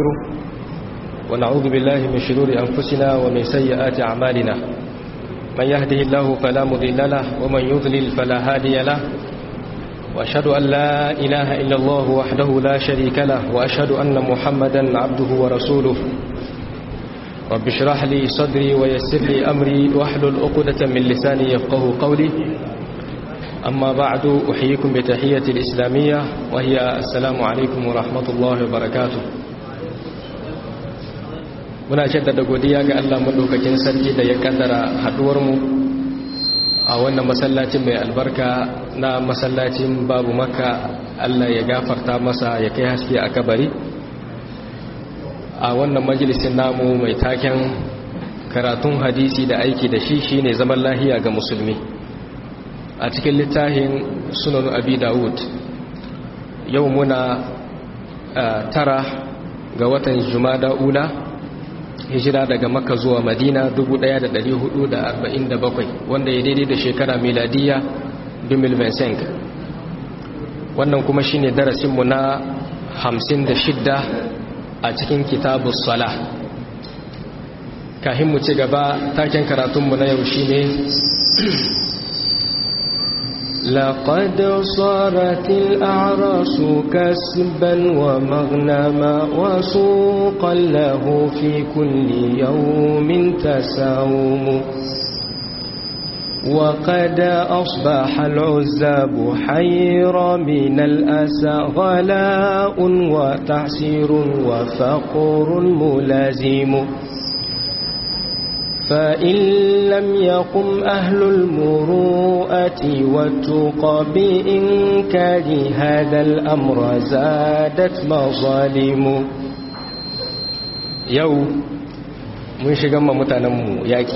ونستغفره ونعوذ بالله من شرور أنفسنا ومن سيئات أعمالنا من يهده الله فلا مضل له ومن يضلل فلا هادي له وأشهد أن لا إله إلا الله وحده لا شريك له وأشهد أن محمدا عبده ورسوله رب اشرح لي صدري ويسر لي أمري واحلل عقدة من لساني يفقه قولي أما بعد أحييكم بتحية الإسلامية وهي السلام عليكم ورحمة الله وبركاته muna shaddada godiya ga Allah madaukakin sarki da ya kaddara haduwarmu a wannan masallacin mai albarka na masallacin babu maka Allah ya gafarta masa ya kai haske a kabari a wannan majalisin namu mai taken karatun hadisi da aiki da shi shine zaman lahiya ga musulmi a cikin littafin sunan abi dawud yau muna tara ga watan jumada ula hijira daga makka zuwa madina 1447 wanda ya daidai da shekara miladiya 2025 wannan kuma shine darasinmu na 56 a cikin kitabus sala kahin mu ci gaba taken karatunmu na yau shine لقد صارت الأعراس كسبا ومغنما وسوقا له في كل يوم تساوم وقد أصبح العزاب حير من الأسى غلاء وتعسير وفقر ملازم فإن لم يقم أهل المروءة والتقى بإنكار هذا الأمر زادت مظالم yau mun shiga ma mutanenmu yaki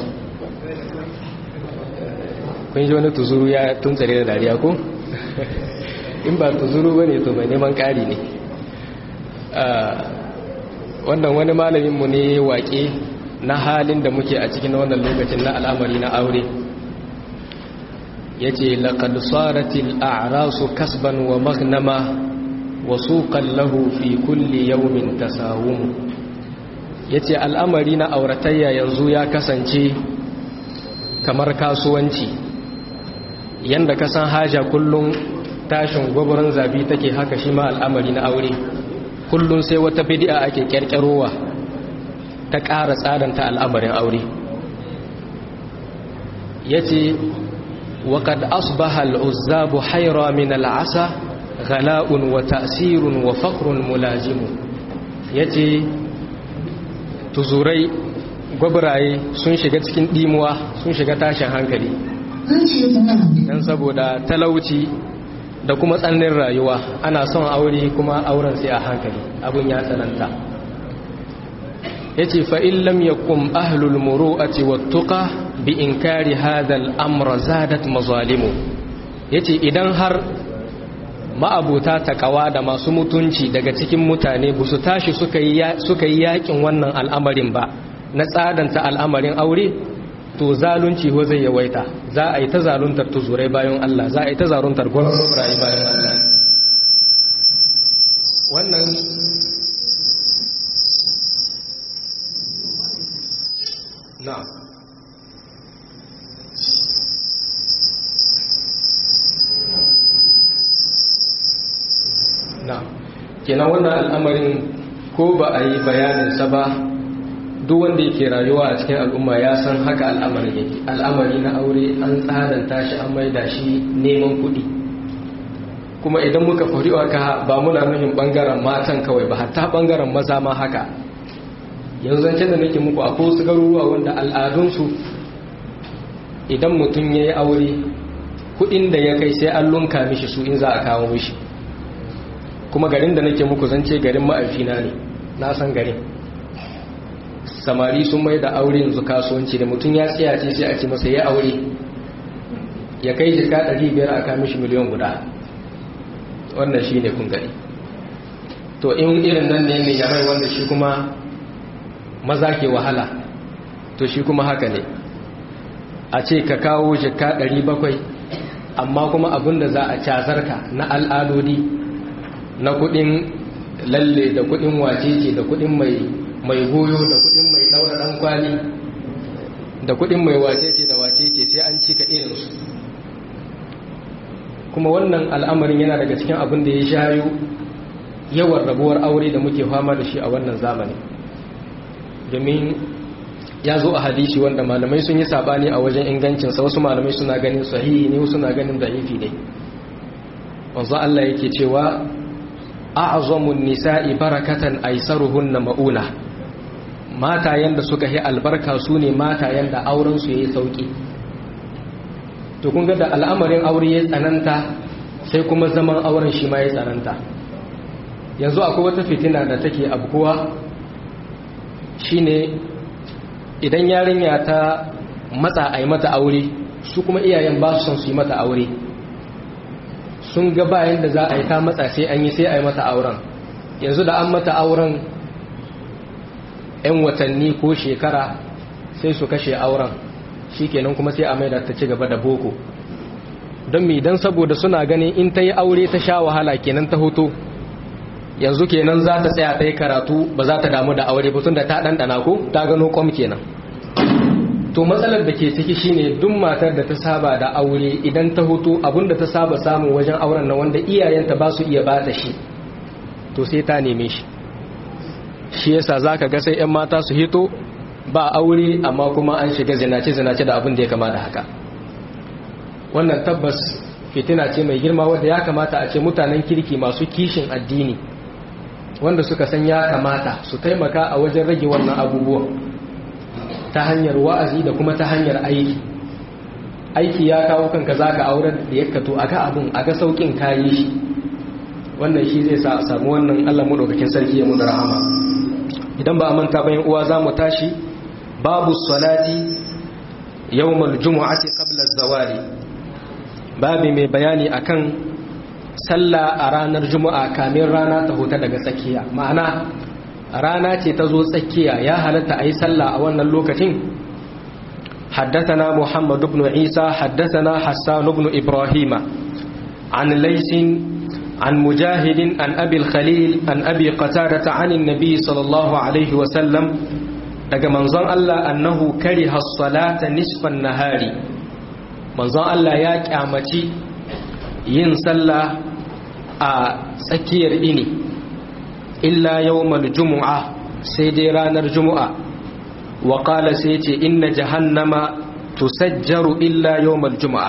kun ji wani tuzuru ya tuntsare da dariya ko? in ba tuzuru ba ne to mai neman ƙari ne wannan wani malaminmu ne waƙe na halin da muke a cikin wannan lokacin na al'amari na aure ya ce laƙad tsaratil a'rasu kasban wa magnama wa suƙan lahu fi kulli yaumin tasawumu ya ce al'amari na auratayya yanzu ya kasance kamar kasuwanci yanda ka san haja kullum tashin gwabrin zabi take haka shi ma al'amari na aure kullum sai wata bidi'a ake kyarkyarowa ta ƙara tsadanta al'amarin aure ya ce waƙad asbaha al'uzzabu haira min al'asa ghala'un wa ta'sirun wa faƙrun mulazimu ya ce tuzurai gwabraye sun shiga cikin ɗimuwa sun shiga tashin hankali don saboda talauci da kuma tsannin rayuwa ana son aure kuma auren sai a hankali abin ya tsananta yace fa in lam yakum ahlul muru'ati wattuqa bi inkari hadha al-amra zadat mazalimu yace idan har ma'abuta takawa da masu mutunci daga cikin mutane ba su tashi suka yi suka yi yakin wannan al'amarin ba na tsadanta al'amarin aure to zalunci ho zai yawaita za a yi ta zaluntar tuzurai bayan Allah za a yi ta zaluntar gwamnati bayan Allah wannan نعم نعم kenan wannan al'amarin ko ba a yi bayaninsa ba duk wanda yake rayuwa a cikin al'umma ya san haka al'amarin yake al'amari na aure an tsadanta shi an maida shi neman kuɗi kuma idan muka faɗi haka ba muna nuhin ɓangaren matan kawai ba hatta ɓangaren maza ma haka yanzu zance da nake muku akwai wasu garuruwa wanda al'adunsu idan mutum ya yi aure kudin da ya kai sai an lunka mishi su in za a kawo mishi kuma garin da nake muku zance garin ma'aifina ne na san garin samari sun mai da aure yanzu kasuwanci da mutum ya tsaya ce sai a ce masa ya aure ya kai jika 500 a kawo mishi miliyan guda wannan shi ne kun gari to in irin nan ne mai yarai wanda shi kuma maza ke wahala to shi kuma haka ne a ce ka kawo jika 700 amma kuma abinda za a cazarka na al'adodi na kudin lalle da kudin wacece da kudin mai mai goyo da kudin mai daura dan kwali da kudin mai wacece da wacece sai an cika irinsu kuma wannan al'amarin yana daga cikin abin da ya shayo yawan rabuwar aure da muke fama da shi a wannan zamani domin ya zo a hadisi wanda malamai sun yi sabani a wajen ingancinsa wasu malamai suna ganin sahihi ne wasu na ganin da'ifi ne wanzu Allah yake cewa a'zamun nisa'i barakatan aisaruhunna mauna mata yanda suka yi albarka su ne mata yanda auren su yayi sauki to kun ga da al'amarin aure ya tsananta sai kuma zaman auren shi ma ya tsananta yanzu akwai wata fitina da take abkuwa shine idan yarinya ta matsa a yi mata aure su kuma iyayen ba su son su yi mata aure sun ga bayan da za a yi ta matsa sai an yi sai a yi mata auren yanzu da an mata auren 'yan watanni ko shekara sai su kashe auren shi kenan kuma sai a maida ta ci gaba da boko don mi don saboda suna ganin in ta yi aure ta sha wahala kenan ta hoto yanzu kenan za ta tsaya ta yi karatu ba za ta damu da aure ba da ta ɗanɗana ko ta gano kwam kenan to matsalar da ke ciki shine duk matar da ta saba da aure idan ta hutu abinda ta saba samu wajen auren na wanda iyayenta ba su iya bata shi to sai ta neme shi shi yasa zaka ga sai 'yan mata su hito ba aure amma kuma an shiga zinace-zinace da abin da ya kama da haka wannan tabbas fitina ce mai girma wadda ya kamata a ce mutanen kirki masu kishin addini wanda suka san ya kamata su taimaka a wajen rage wannan abubuwan ta hanyar wa'azi da kuma ta hanyar aiki aiki ya kawo kanka za ka aurar da ya kato a ga abin a ga sauƙin kayi shi wannan shi zai sa a samu wannan allah maɗaukakin sarki ya mu da rahama idan ba a manta bayan uwa za mu tashi babu salati yawmal jumu'ati qabla zawali babi mai bayani akan sallah a ranar juma'a kamin rana ta huta daga tsakiya ma'ana rana ce ta zo tsakiya ya halatta a yi sallah a wannan lokacin حدثنا محمد بن عيسى حدثنا حسان بن إبراهيم عن ليس عن مجاهد عن أبي الخليل عن أبي قتادة عن النبي صلى الله عليه وسلم daga manzon Allah annahu kariha as-salata nisfan nahari manzon Allah ya kyamaci yin sallah a tsakiyar ini illa yawmal jumu'a sai dai ranar jumu'a wa qala sai ce inna jahannama tusajjaru illa yawmal jumu'a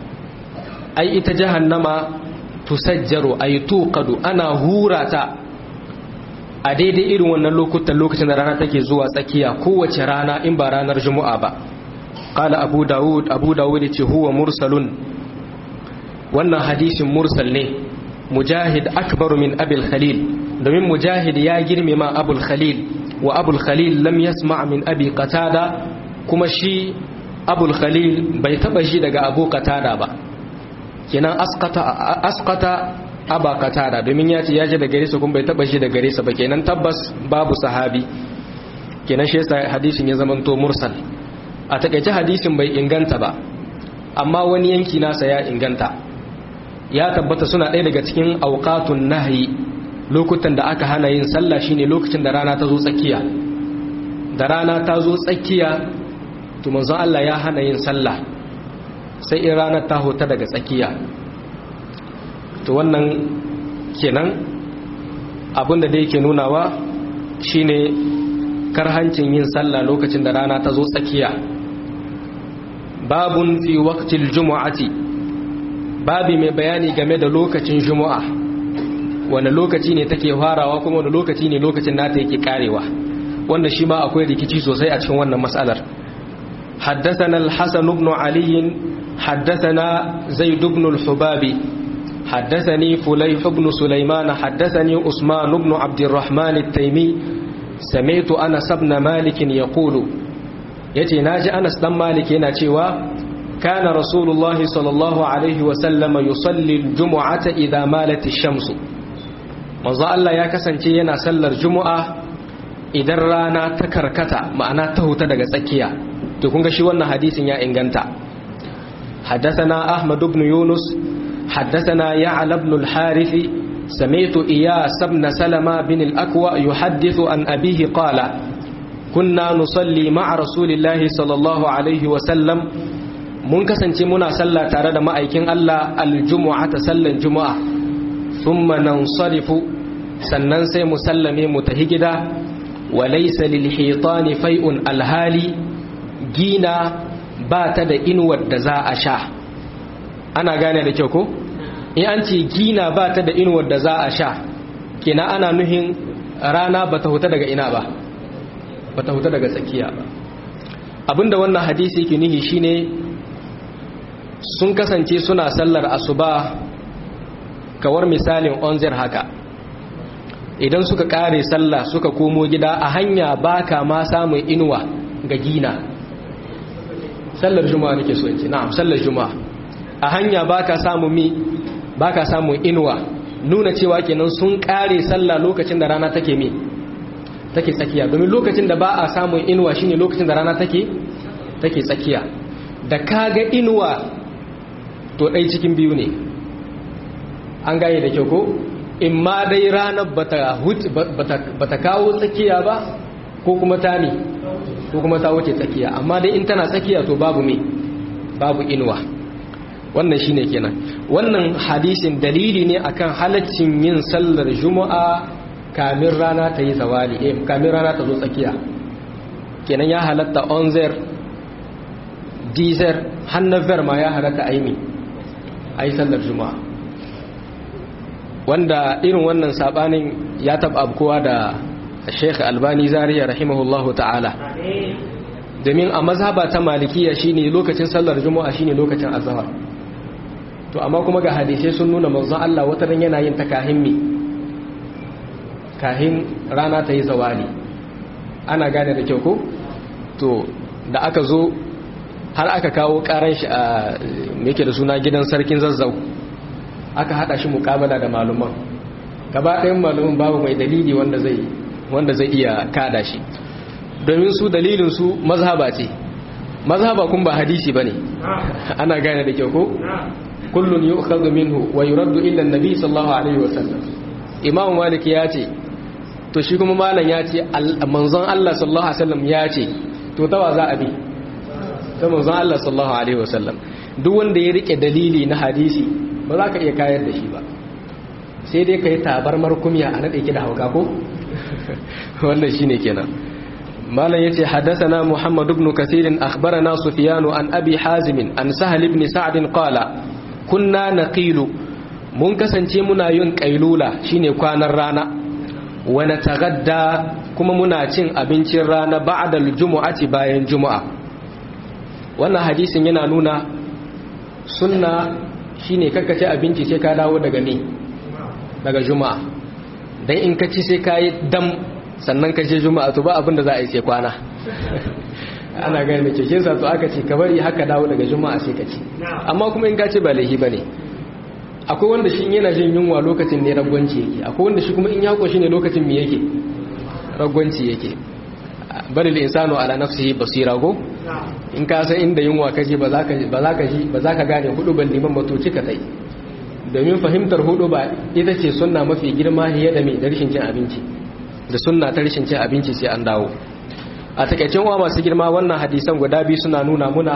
ai ita jahannama tusajjaru ay tuqadu ana hurata a daidai irin wannan lokutan lokacin da rana take zuwa tsakiya kowace rana in ba ranar jumu'a ba qala abu daud abu daud ce huwa mursalun wannan hadisin mursal ne mujahid akbaru min abil khalil domin mujahid ya girmama abul khalil wa abul khalil lam yasma min abi qatada kuma shi abul khalil bai taba shi daga abu qatada ba kenan asqata asqata aba qatada domin ya ce ya ji da gare sa kuma bai taba shi da gare sa ba kenan tabbas babu sahabi kenan shi yasa hadisin ya zamanto mursal a takaice hadisin bai inganta ba amma wani yanki nasa ya inganta ya tabbata suna ɗaya daga cikin auqatun nahyi lokutan da aka hana yin sallah shine lokacin da rana ta zo tsakiya da rana ta zo tsakiya to manzo Allah ya hana yin sallah sai in ranar ta hota daga tsakiya to wannan kenan abinda da yake nunawa shine karhancin yin sallah lokacin da rana ta zo tsakiya babun fi waqtil jumu'ati babi mai bayani game da lokacin jumu'a wanda lokaci ne take farawa kuma wanda lokaci ne lokacin nata yake karewa wanda shi ma akwai rikici sosai a cikin wannan mas'alar حدثنا الحسن بن علي حدثنا زيد بن الحباب حدثني فليح بن سليمان حدثني عثمان بن عبد الرحمن التيمي سمعت أنس بن مالك يقول يتي ناجي أنس بن مالك يناتيوا كان رسول الله صلى الله عليه وسلم يصلي الجمعة إذا مالت الشمس manzo Allah ya kasance yana sallar juma'a idan rana ta karkata ma'ana ta huta daga tsakiya to kun ga shi wannan hadisin ya inganta حدثنا أحمد بن يونس حدثنا يعلى بن الحارث سمعت إياس بن سلمة بن الأكوى يحدث عن أبيه قال كنا نصلي مع رسول الله صلى الله عليه وسلم mun kasance muna sallah tare da ma'aikin Allah aljumu'a ta sallan juma'a thumma nansarifu sannan sai mu sallame mu tahi gida wa laysa lil hitani fai'un alhali gina ba ta da inuwar da za a sha ana gane da kyau ko in an ce gina ba ta da inuwar da za a sha kina ana nuhin rana ba ta huta daga ina ba ba ta huta daga tsakiya ba abinda wannan hadisi yake nuhi shine sun kasance suna sallar asuba kawar misalin onzir haka idan suka kare sallah suka komo gida a hanya baka ma samun inuwa ga gina sallar juma'a nake so in ce na'am sallar juma'a a hanya baka samu mi baka samu inuwa nuna cewa kenan sun kare sallah lokacin da rana take mi take tsakiya domin lokacin da ba a samun inuwa shine lokacin da rana take take tsakiya da kaga inuwa to dai cikin biyu ne an gaye da kyau ko in ma dai ranar bata bata kawo tsakiya ba ko kuma ta ne ko kuma ta wuce tsakiya amma dai in tana tsakiya to babu me babu inuwa wannan shine kenan wannan hadisin dalili ne akan halaccin yin sallar juma'a kamin rana ta yi zawali eh kamin rana ta zo tsakiya kenan ya halatta onzer dizer hannaver ma ya halatta aimi ayi sallar juma'a wanda irin wannan sabanin ya taba abkowa da Sheikh Albani Zaria rahimahullahu ta'ala domin a mazhaba ta malikiya shine lokacin sallar juma'a shine lokacin azhar to amma kuma ga hadisai sun nuna manzon Allah wata ran yana yin ta kahin mi kahin rana ta yi zawali ana gane da kyau ko to da aka zo har aka kawo karan shi a yake da suna gidan sarkin zazzau aka hada shi mukabala da maluman gaba ɗayan maluman babu mai dalili wanda zai wanda zai iya kada shi domin su dalilin su mazhaba ce mazhaba kun ba hadisi bane ana gane da kyau ko kullun yu'khadhu minhu wa yuraddu illa an-nabi sallallahu alaihi wasallam imam malik ya ce to shi kuma malam ya ce manzon Allah sallallahu alaihi wasallam ya ce to tawa za a bi ta manzon Allah sallallahu alaihi wasallam duk wanda ya rike dalili na hadisi ba za ka iya kayar da shi ba sai dai ka yi tabarmar kumya a naɗe ki da hauka ko wannan shine kenan malam yace haddathana muhammad ibn kathir akhbarana sufyan an abi hazim an sahal ibn sa'd qala kunna naqilu mun kasance muna yin kailula shine kwanan rana wa natagadda kuma muna cin abincin rana ba'da al-jumu'ati bayan juma'a wannan hadisin yana nuna sunna shine kakkace abinci sai ka dawo daga ne daga juma'a dan in ka ci sai ka yi dam sannan ka je juma'a to ba abin da za a yi sai kwana ana gani da keken sa to aka ce ka bari haka dawo daga juma'a sai ka ci amma kuma in ka ce ba laihi bane akwai wanda shi yana jin yunwa lokacin ne ragwanci yake akwai wanda shi kuma in ya koshi ne lokacin me yake ragwanci yake bari da insano ala nafsihi basira go in ka san inda yunwa kaje ba za ka ba za ka ji ba za ka gane hudu ban liman matoci ka tai domin fahimtar hudu ba ita ce sunna mafi girma fiye da mai da rashin cin abinci da sunna ta rashin cin abinci sai an dawo a takaicin wa masu girma wannan hadisan guda biyu suna nuna muna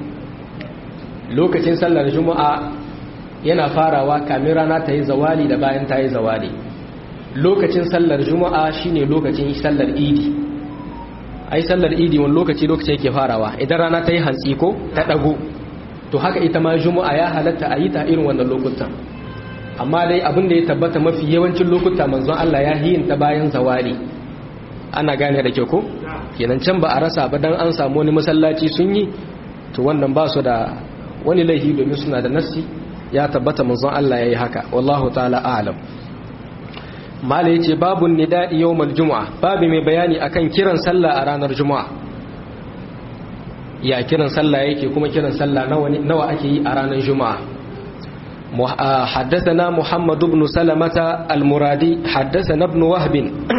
lokacin sallar juma'a yana farawa kamin rana ta yi zawali da bayan ta yi zawali lokacin sallar juma'a shine lokacin sallar idi ai sallar idi wani lokaci lokaci yake farawa idan rana ta yi hantsi ko ta dago to haka ita ma juma'a ya halatta a yi ta irin wannan lokutan amma dai abin da ya tabbata mafi yawancin lokuta manzon Allah ya yin ta bayan zawali ana gane da kyau ko kenan can ba a rasa ba dan an samu wani masallaci sun yi to wannan ba su da wani laifi domin suna da nassi ya tabbata manzon Allah yayi haka wallahu ta'ala a'lam mala yace babun nida'i yawmal jumu'a babu mai bayani akan kiran sallah a ranar juma'a ya kiran sallah yake kuma kiran sallah nawa nawa ake yi a ranar juma'a حدثنا محمد بن سلمة المرادي حدثنا ابن وهب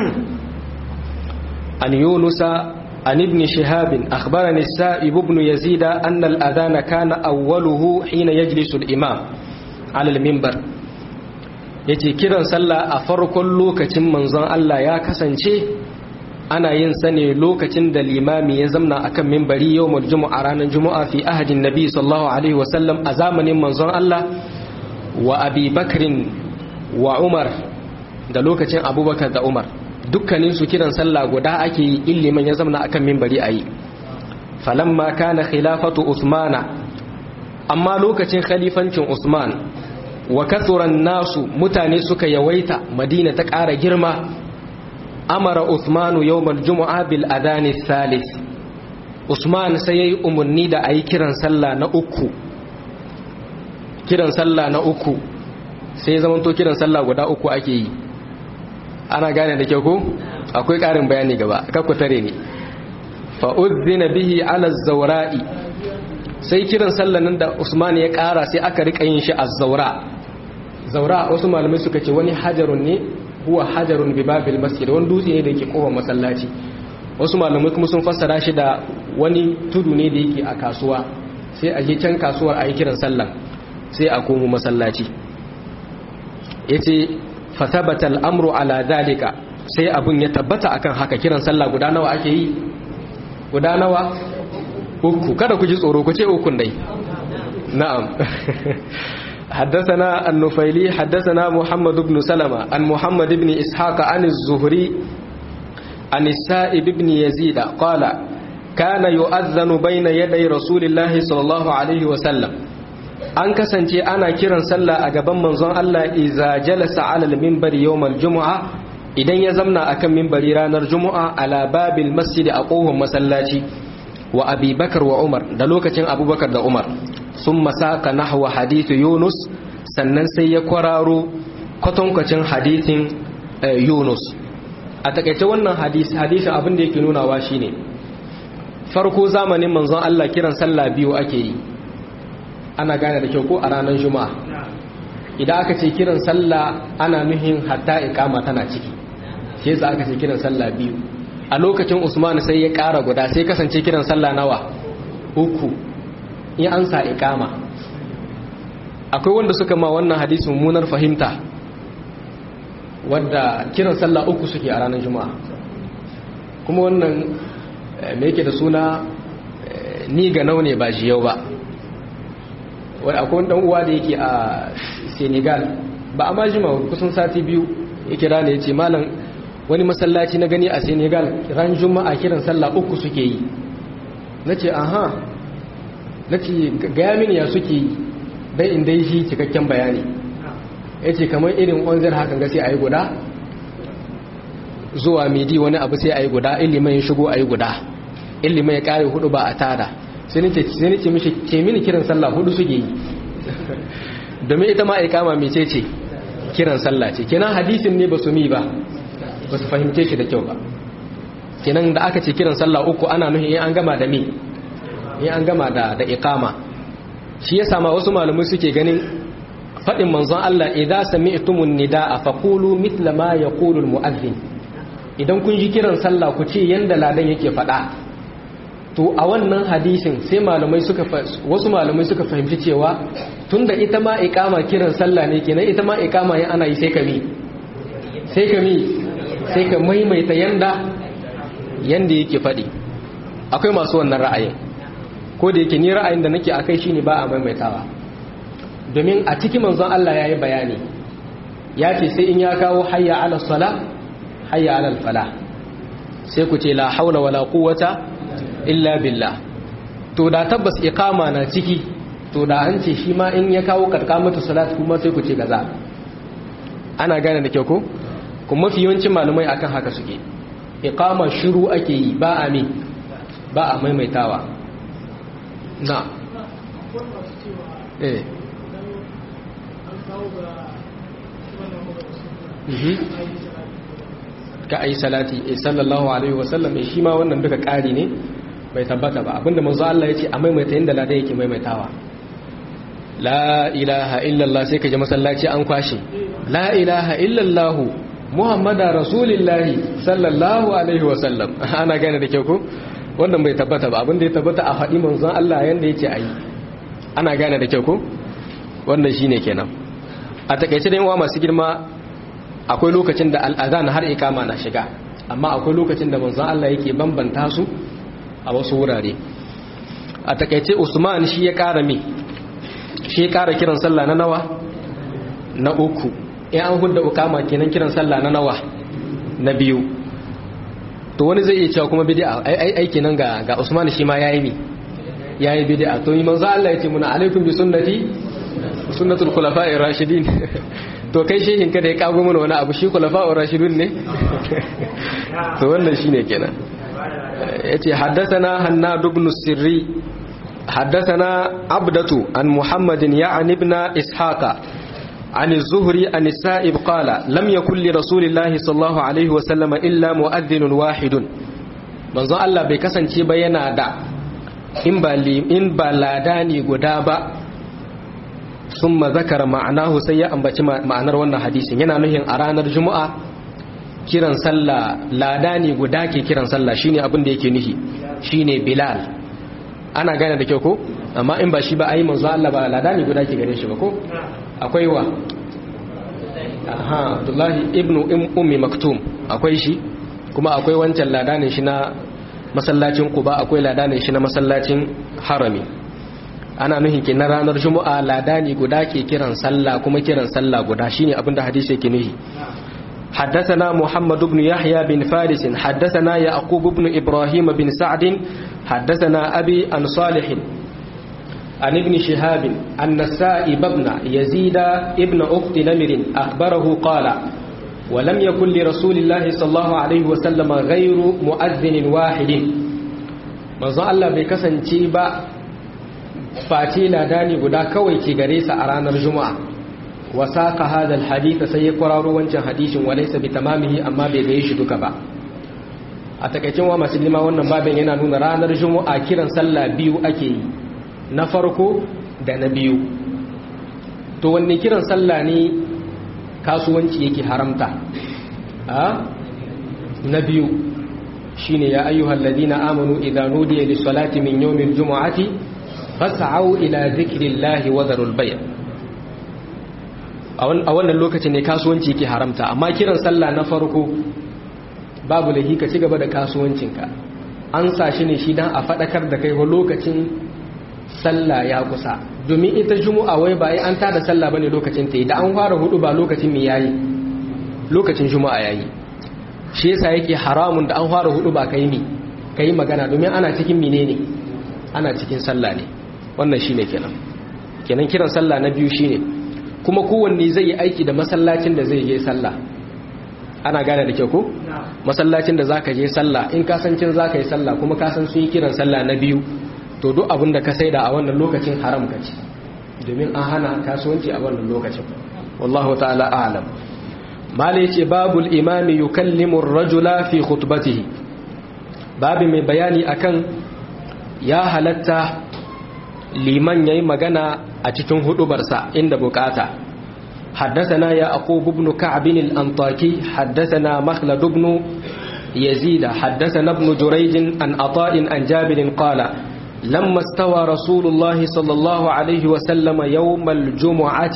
عن يونس عن ابن شهاب أخبرني السائب بن يزيد أن الأذان كان أوله حين يجلس الإمام على المنبر yace kiran sallah a farkon lokacin manzon Allah ya kasance ana yin sa ne lokacin da limami ya zamna akan minbari yawmul jumu'a ranar jumu'a fi ahadin nabi sallallahu alaihi wasallam a zamanin manzon Allah wa abi bakrin wa umar da lokacin abubakar da umar dukkanin su kiran sallah guda ake yi illiman ya zamna akan minbari ayi falamma kana khilafatu usmana amma lokacin khalifancin usman wa kathuran nasu mutane suka yawaita madina ta ƙara girma amara usmanu yawmal jumu'a bil adani thalith usman sai yayi umarni da ayi kiran sallah na uku kiran sallah na uku sai zaman to kiran sallah guda uku ake yi ana gane da kyau ko akwai ƙarin bayani gaba kakku tare ne fa uzzina bihi ala zawra'i sai kiran sallah nan da usman ya ƙara sai aka rika yin shi az-zawra zawra wasu malamai suka ce wani hajarun ne huwa hajarun bi babil masjid wani dutse ne da yake kofar masallaci wasu malamai kuma sun fassara shi da wani tudu ne da yake a kasuwa sai a je can kasuwar a yi kiran sallah sai a komo masallaci yace fa thabata al-amru ala dalika sai abun ya tabbata akan haka kiran sallah guda nawa ake yi guda nawa uku kada ku ji tsoro ku ce ukun dai na'am حدثنا النفيلي حدثنا محمد بن سلمة عن محمد بن إسحاق عن الزهري عن السائب بن يزيد قال كان يؤذن بين يدي رسول الله صلى الله عليه وسلم an kasance ana kiran sallah a gaban manzon Allah iza jalasa ala al-minbar yawm al-jumu'a idan ya zamna akan minbari ranar jumu'a ala babil masjid a kohon masallaci wa Abi Bakar wa Umar da lokacin Abubakar da Umar sun masaka nahwa hadithu Yunus sannan sai ya kwararo kwatankwacin hadithin Yunus a takaice wannan hadisi hadisin abin da yake nunawa shine farko zamanin manzon Allah kiran sallah biyu ake yi ana gane da kyau ko a ranar juma'a idan aka ce kiran sallah ana nuhin hatta iqama tana ciki sai za aka ce kiran sallah biyu a lokacin Usman sai ya ƙara guda sai kasance kiran sallah nawa uku in an sa iqama akwai wanda suka ma wannan hadisi mummunar fahimta wadda kiran sallah uku suke a ranar juma'a kuma wannan me yake da suna ni ga naune ba shi yau ba wani akwai dan uwa da yake a senegal ba a majima kusan sati biyu ya kira ne ya ce malam wani masallaci na gani a senegal ran juma'a kiran sallah uku suke yi na ce aha na ce gaya mini ya suke yi dai in dai shi cikakken bayani ya ce kamar irin onzir hakan ga sai a yi guda zuwa midi wani abu sai a yi guda ilimin ya shigo a yi guda ilimin ya kare hudu ba a tada sai nace mishi ce mini kiran sallah hudu suke yi domin ita ma ikama mece ce kiran sallah ce kenan hadisin ne ba su mi ba ba su fahimce shi da kyau ba kenan da aka ce kiran sallah uku ana nuhi in an gama da mi in an gama da da ikama shi yasa ma wasu malamai suke ganin faɗin manzon Allah idza sami'tumun nidaa faqulu mithla ma yaqulu almu'adhdhin idan kun ji kiran sallah ku ce yanda ladan yake faɗa to a wannan hadisin sai malamai suka wasu malamai suka fahimci cewa tunda ita ma iqama kiran sallah ne kenan ita ma iqama yin ana yi sai ka mi sai ka mi sai ka maimaita yanda yanda yake faɗi akwai masu wannan ra'ayin ko da yake ni ra'ayin da nake akai shine ba a maimaitawa domin a cikin manzon Allah yayi bayani ya ce sai in ya kawo hayya ala sala hayya ala fala sai ku ce la haula wala quwwata illa billah to da tabbas iqama na ciki to da an ce shi ma in ya kawo karkamatu salat kuma sai ku ce gaza ana gane da kyau ko kuma mafi yawancin malumai akan haka suke iqama shiru ake yi ba a mi ba a maimaitawa na eh ka ayi salati sallallahu alaihi wasallam shi ma wannan duka ƙari ne bai tabbata ba abinda manzo Allah ya ce a maimaita yadda ladan yake maimaitawa la ilaha illallah sai ka ji masallaci an kwashe la ilaha illallah muhammada rasulillahi sallallahu alaihi wasallam ana gane da kyau ko wannan bai tabbata ba abinda ya tabbata a faɗi manzon Allah yanda yake ayi ana gane da kyau ko wannan shine kenan a takaice da yawa masu girma akwai lokacin da al'adhan har ikama na shiga amma akwai lokacin da manzon Allah yake bambanta su a wasu wurare a takaice Usman shi ya kara me shi ya kara kiran sallah na nawa na uku in an hudda ukama kenan kiran sallah na nawa na biyu to wani zai iya cewa kuma bid'a ai ai kenan ga ga Usman shi ma yayi mi yayi bid'a to yi manzo Allah yace muna alaikum bi sunnati sunnatul khulafa'ir rashidin to kai shehin ka da ya kago mana wani abu shi khulafa'ur rashidun ne to wannan shine kenan yace haddathana hannad ibn sirri haddathana abdatu an muhammadin ya'ni ibn ishaqa عن الزهري عن السائب قال لم يكن لرسول الله صلى الله عليه وسلم إلا مؤذن واحد manzon Allah bai kasance ba yana da in ba in ba ladani guda ba summa zakara ma'anahu sai ya ambaci ma'anar wannan hadisin yana nuhin a ranar juma'a kiran sallah ladani guda ke kiran sallah shine abin da yake nuhi shine bilal ana gane da kyau ko amma in ba shi ba ai manzo Allah ba ladani guda ke gare shi ba ko akwai wa aha abdullahi ibnu ummi maktum akwai shi kuma akwai wancan ladanin shi na masallacin kuba akwai ladanin shi na masallacin harami ana nuhin ki na ranar juma'a ladani guda ke kiran sallah kuma kiran sallah guda shine abinda hadisi yake nuhi حدثنا محمد بن يحيى بن فارس حدثنا يعقوب بن إبراهيم بن سعد حدثنا أبي عن صالح عن ابن شهاب أن السائب ابن يزيد ابن أخت نمر أخبره قال ولم يكن لرسول الله صلى الله عليه وسلم غير مؤذن واحد manzon Allah bai kasance ba face ladani guda kawai ke gare sa a ranar juma'a wa saqa hadha alhadith sai ya kwararo wancan hadisin walaysa bi tamamihi amma bai gaye shi duka ba a takaicin wa musulma wannan babin yana nuna ranar juma'a kiran sallah biyu ake yi na farko da na biyu to wanne kiran sallah ne kasuwanci yake haramta a na biyu shine ya ayyuhal ladina amanu idza nudiya lis salati min yawmil jumu'ati fas'au ila dhikrillahi wa dharul bay' a wannan lokacin ne kasuwanci yake haramta amma kiran sallah na farko babu lahi ka ci gaba da kasuwancinka an sa shi ne shi dan a fadakar da kai lokacin sallah ya kusa domin ita juma'a wai ba an tada sallah bane lokacin ta yi da an fara hudu ba lokacin me yayi lokacin juma'a yayi shi yasa yake haramun da an fara hudu ba kai mi kai magana domin ana cikin menene ana cikin sallah ne wannan shine kenan kenan kiran sallah na biyu shine kuma kowanne zai yi aiki da masallacin da zai je sallah ana gane da kyau ko masallacin da zaka je sallah in ka san cin zaka yi sallah kuma ka san sun yi kiran sallah na biyu to duk abin da ka saida a wannan lokacin haram ka ci domin an hana kasuwanci a wannan lokacin wallahu ta'ala a'lam malai ce babul imami yukallimu ar-rajula fi khutbatihi babu mai bayani akan ya halatta liman yayi magana a cikin hudubarsa inda bukata حدثنا يعقوب بن كعب الأنطاكي حدثنا مخلد بن يزيد حدثنا ابن جريج عن عطاء عن جابر قال لما استوى رسول الله صلى الله عليه وسلم يوم الجمعة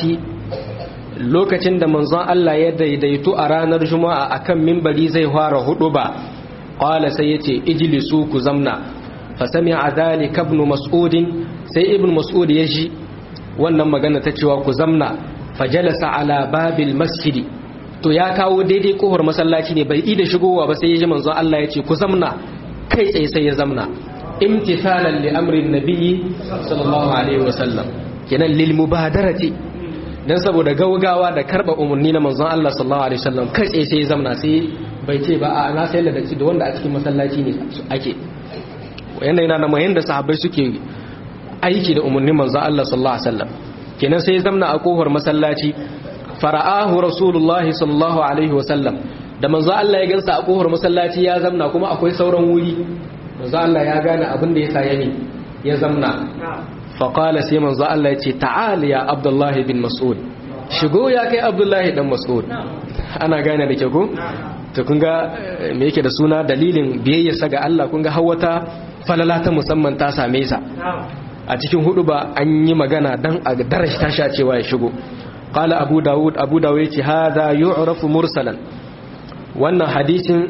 lokacin da manzon Allah ya daidaitu a ranar juma'a akan mimbari zai fara huduba qala sai yace ijlisu ku zamna fa sami'a dhalika ibn mas'ud sai ibn mas'ud ya ji wannan magana ta cewa ku zamna fajalasa ala babil masjidi to ya kawo daidai kohar masallaci ne bai ida shigowa ba sai ya ji manzon Allah ya ce ku zamna kai tsaye sai ya zamna imtithalan li amrin nabiyyi sallallahu alaihi wasallam kenan lil mubadarati dan saboda gaugawa da karba umarni na manzon Allah sallallahu alaihi wasallam kai tsaye sai ya zamna sai bai ce ba a na sai da da wanda a cikin masallaci ne ake wanda yana da mayan da sahabbai suke aiki da umarnin manzon Allah sallallahu alaihi wasallam kenan sai ya zamna a kofar masallaci fara'ahu rasulullahi sallallahu alaihi wasallam da manzo Allah ya gansa a kofar masallaci ya zamna kuma akwai sauran wuri manzo Allah ya gane abin da yasa yani ya zamna fa qala sai manzo Allah ya ce ta'al ya abdullahi bin mas'ud shigo ya kai abdullahi dan mas'ud ana gane da ke ko to kun ga me yake da suna dalilin biyayyarsa ga Allah kun ga hawata falala ta musamman ta same sa a cikin hudu ba an yi magana dan a darashi tashi a cewa ya shigo qala abu daud abu daud yace hada yu'rafu mursalan wannan hadisin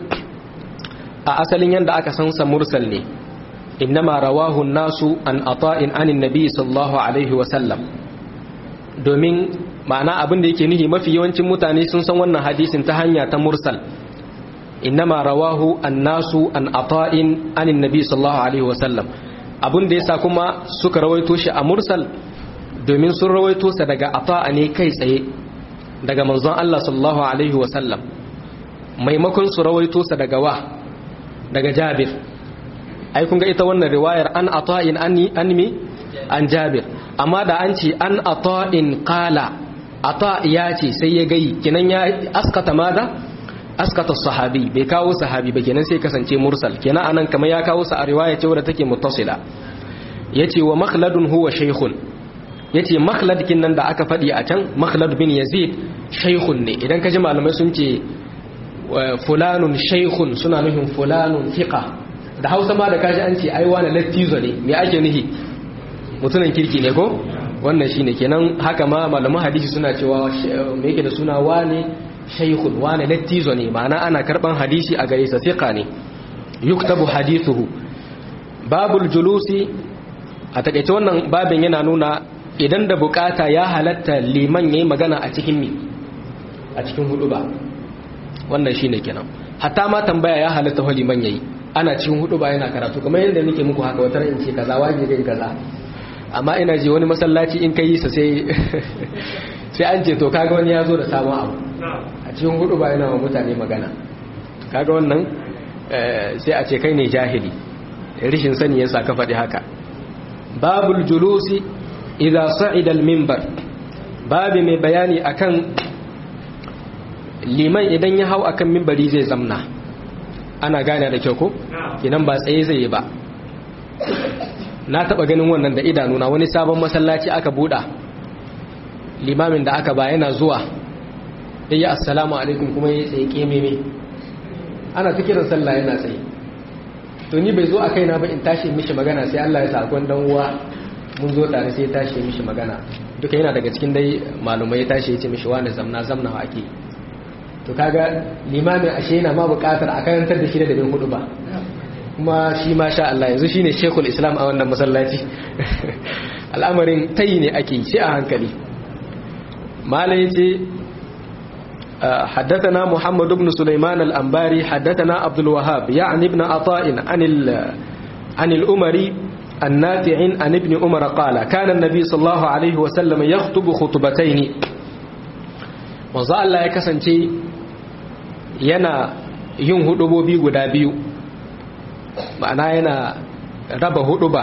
a asalin yanda aka san sa mursal ne innama rawahu nasu an ata'in anin nabi sallallahu alaihi wa sallam domin ma'ana abin da yake nihi mafi yawancin mutane sun san wannan hadisin ta hanya ta mursal innama rawahu annasu an ata'in anin nabi sallallahu alaihi wasallam abin da yasa kuma suka rawaito shi a mursal domin sun rawaito sa daga ata'a ne kai tsaye daga manzon Allah sallallahu alaihi wasallam maimakon su rawaito sa daga wa daga Jabir ai kun ga ita wannan riwayar an ata'in anni anmi an Jabir amma da an ce an ata'in qala ata ya ce sai ya gai kinan ya askata maza askata sahabi bai kawo sahabi ba kenan sai kasance mursal kenan anan kamar ya kawo sa a riwaya ce wadda take muttasila yace wa makhladun huwa shaykhun yace makhlad kin nan da aka fadi a can makhlad bin yazid shaykhun ne idan kaji malamai sun ce fulanun shaykhun suna nufin fulanun thiqa da Hausa ma da kaji an ce ai wani lattizo ne me ake nufi mutunan kirki ne ko wannan shine kenan haka ma malaman hadisi suna cewa me yake da suna wane shaykhun wane lattizo ne ma'ana ana karban hadisi a gare sa thiqa ne yuktabu hadithuhu babul julusi a takaice wannan babin yana nuna idan da bukata ya halatta liman yayi magana a cikin mi a cikin hudu ba wannan shine kenan hatta ma tambaya ya halatta wa liman yayi ana cikin hudu ba yana karatu kamar yadda nake muku haka wata in ce kaza wajibi kaza amma ina ji wani masallaci in kai sa sai sai an ce to kaga wani ya zo da sabon abu a cikin hudu ba yana wa mutane magana kaga wannan sai a ce kai ne jahili rishin sani yasa ka faɗi haka babul julusi idza sa'ida al-minbar babi mai bayani akan liman idan ya hau akan minbari zai zamna ana gane da kyau ko kinan ba tsaye zai yi ba na taba ganin wannan da idanuna wani sabon masallaci aka buɗa limamin da aka ba yana zuwa ya yi assalamu alaikum kuma ya tsaye kememe ana ta kiran sallah yana tsaye to ni bai zo a kaina ba in tashi mishi magana sai Allah ya sa dan uwa mun zo tare sai ya tashi mishi magana duka yana daga cikin dai malumai ya tashi ya ce mishi wani zamna zamna wa ake to kaga limamin ashe yana ma bukatar a karantar da shi da bin hudu ba kuma shi ma sha Allah yanzu shine Sheikhul Islam a wannan masallaci al'amarin tayi ne ake sai a hankali malai yace حدثنا محمد بن سليمان الأنباري حدثنا عبد الوهاب يعني ابن عطاء عن عن الأمري النافع عن ابن عمر قال كان النبي صلى الله عليه وسلم يخطب خطبتين manzo Allah ya kasance yana yin hudubobi guda biyu ma'ana yana raba huduba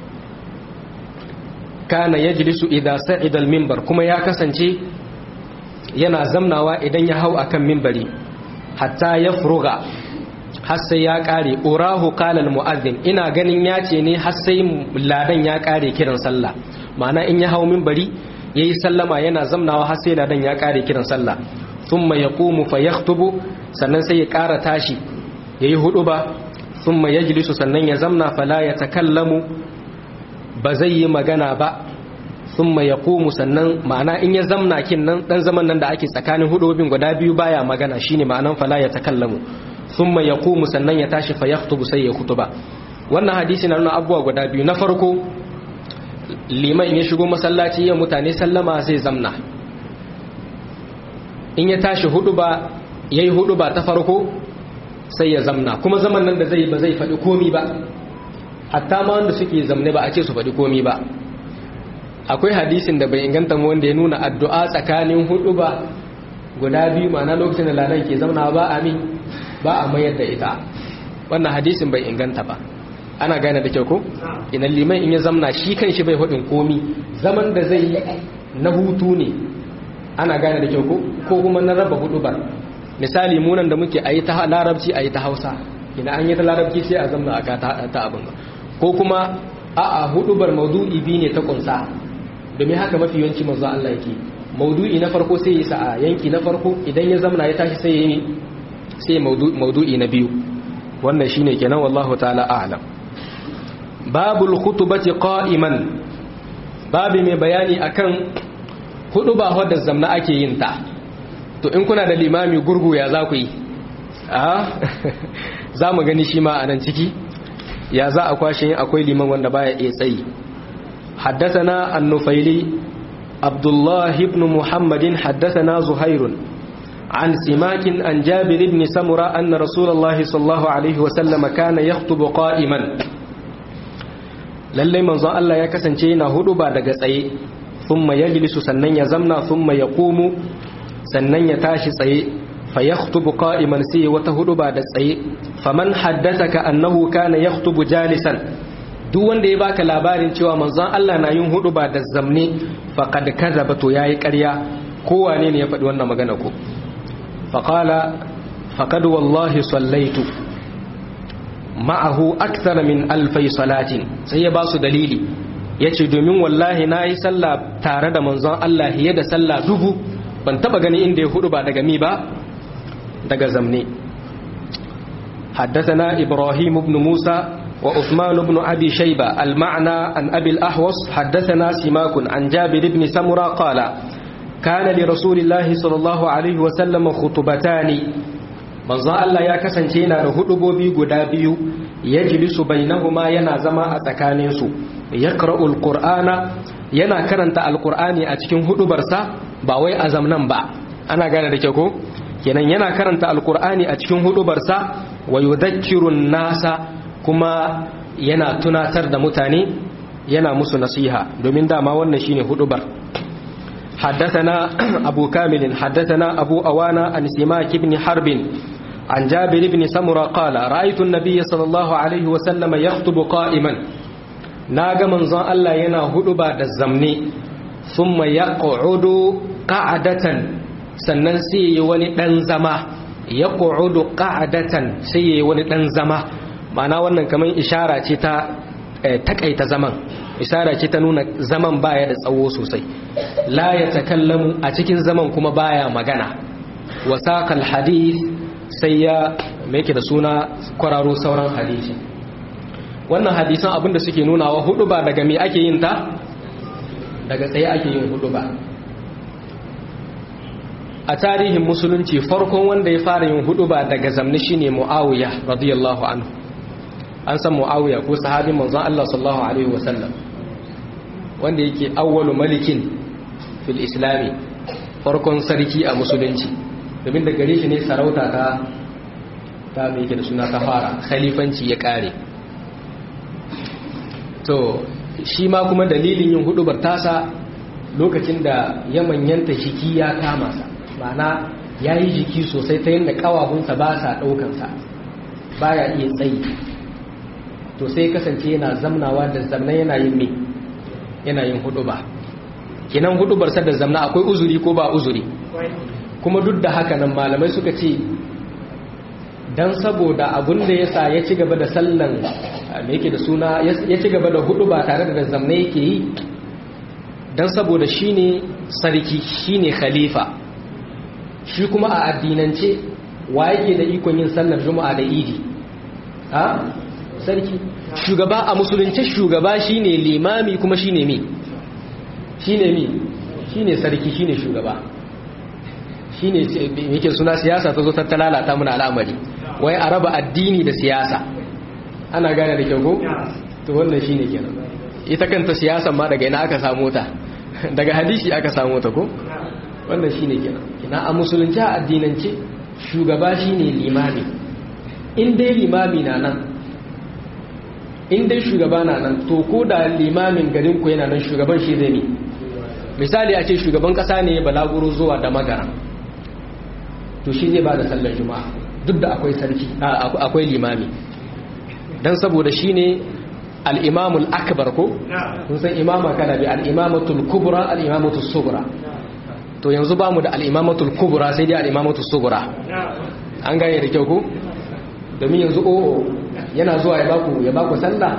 kana yajlisu idza sa'ida al-minbar kuma ya kasance yana zamnawa idan ya hau akan minbari hatta ya furuga har sai ya kare urahu qala al-mu'adhdhin ina ganin ya ce ne har sai ladan ya kare kiran sallah ma'ana in ya hau minbari yayi sallama yana zamnawa har sai ladan ya kare kiran sallah thumma yaqumu fa yakhutubu sannan sai ya kara tashi yayi huduba thumma yajlisu sannan ya zamna fala yatakallamu ba zai yi magana ba thumma yaqumu sannan ma'ana in ya zamna kin nan dan zaman nan da ake tsakanin hudubin guda biyu baya magana shine ma'anan fala yatakallamu thumma yaqumu sannan ya tashi fa yakhutubu sai ya khutuba wannan hadisi na nuna abubuwa guda biyu na farko liman ya shigo masallaci ya mutane sallama zai zamna in ya tashi hudu ba ya yi hudu ba ta farko sai ya zamna kuma zaman nan da zai ba zai faɗi komi ba hatta ma wanda suke zamne ba a ce su faɗi komi ba akwai hadisin da bai inganta mu wanda ya nuna addu'a tsakanin hudu ba guda biyu ma'ana lokacin da ladan ke zamna ba a mi ba a mayar da ita wannan hadisin bai inganta ba ana gane da kyau ko idan liman in ya zamna shi kan shi bai hudin komi zaman da zai yi na hutu ne ana gane da kyau ko ko kuma na raba hudu ba misali munan da muke ayi ta larabci ayi ta hausa idan an yi ta larabci sai a zamna aka ta abin ko kuma a'a hudubar maudu'i bi ne ta kunsa domin haka mafi yawanci manzo Allah yake maudu'i na farko sai ya sa a yanki na farko idan ya zamna ya tashi sai ya yi sai maudu'i na biyu wannan shine kenan wallahu ta'ala a'lam babul khutubati qa'iman babi mai bayani akan hudu ba wadda zamna ake yin ta to in kuna da limami gurgu ya za ku yi a za mu gani shi ma a nan ciki ya za a kwashe yin akwai liman wanda baya iya tsayi حدثنا النفيلي عبد الله بن محمد حدثنا زهير عن سماك عن جابر بن سمرة أن رسول الله صلى الله عليه وسلم كان يخطب قائما lallai manzon Allah ya kasance yana hudu ba daga tsaye thumma yajlisu sannan ya zamna thumma yaqumu sannan ya tashi tsaye fa yakhutubu qa'iman sai wata hudu ba da tsaye faman haddathaka annahu kana yakhutubu jalisan duk wanda ya baka labarin cewa manzon Allah na yin hudu ba da zamne faqad kadhaba to yayi ƙarya kowane ne ya faɗi wannan magana ko faqala faqad wallahi sallaitu ma'ahu akthara min alfai salatin sai ya ba su dalili yace domin wallahi nayi sallah tare da manzon Allah hiye da sallah dubu ban taba gani inda ya hudu ba daga mi ba daga zamne حدثنا إبراهيم بن موسى وعثمان بن أبي شيبة المعنى عن أبي الأحوص حدثنا سماك عن جابر بن سمرة قال كان لرسول الله صلى الله عليه وسلم خطبتان manzo Allah ya kasance yana da hudubobi guda biyu yajlisu bainahuma yana zama a tsakanin su yaqra'ul qur'ana yana karanta alqur'ani a cikin hudubarsa ba wai azam nan ba ana gane da ke ko kenan yana karanta alqur'ani a cikin hudubarsa wa yudhakkirun nasa kuma yana tunatar da mutane yana musu nasiha domin dama wannan shine hudubar حدثنا أبو كامل حدثنا أبو أوانا عن سماك بن حرب عن جابر بن سمرة قال رأيت النبي صلى الله عليه وسلم يخطب قائما ناغ منظر الله ينا هدبا الزمن ثم يقعد قعدة sannan sai yi wani ɗan zama ya ƙu'udu ƙa'adatan sai yi wani ɗan zama ma'ana wannan kamar ishara ce ta takaita zaman ishara ce ta nuna zaman baya da tsawo sosai la ya takallamu a cikin zaman kuma baya magana wasaqal hadith sai ya mai da suna kwararo sauran hadisi wannan hadisan abinda suke nunawa hudu ba daga me ake yin ta daga tsaye ake yin hudu ba a tarihin musulunci farkon wanda ya fara yin hudu ba daga zamni shine muawiya radiyallahu anhu an san muawiya ko sahabin manzon Allah sallallahu alaihi wasallam wanda yake awwalu malikin fil islami farkon sarki a musulunci domin da gare shi ne sarauta ta ta mai da suna ta fara khalifanci ya kare to shi ma kuma dalilin yin hudubar tasa lokacin da ya manyanta jiki ya kama sa ma'ana ya yi jiki sosai ta yadda kawahunsa ba sa ɗaukansa ba ya iya tsayi to sai kasance yana zamnawa da zamna yana yin me yana yin huduba kinan hudubarsa da zamna akwai uzuri ko ba uzuri kuma duk da haka nan malamai suka ce dan saboda abun da yasa ya ci gaba da sallan me yake da suna ya ci gaba da hudu ba tare da zamna yake yi dan saboda shine sarki shine khalifa shi kuma a addinance wa yake da ikon yin sallar juma'a da idi ha sarki shugaba a musulunce shugaba shine limami kuma shine mi shine mi shine sarki shine shugaba shine yake suna siyasa ta zo ta lalata mana al'amari wai a raba addini da siyasa ana gane da kyau ko to wannan shine kenan ita kanta siyasan ma daga ina aka samu ta daga hadisi aka samu ta ko wannan shine kenan kina a musulunci a addinance shugaba shine limami in dai limami na nan in dai shugaba na nan to ko da limamin garin ku yana nan shugaban shi zai ne misali a ce shugaban kasa ne balaguro zuwa da magara to shi zai ba da sallar juma'a duk da akwai sarki akwai limami dan saboda shine al-imamul akbar ko kun san imama kana bi al-imamatul kubra al-imamatul sughra to yanzu ba mu da al-imamatul kubra sai dai al-imamatul sughra an gane da kyau ko domin yanzu o yana zuwa ya baku ya baku sallah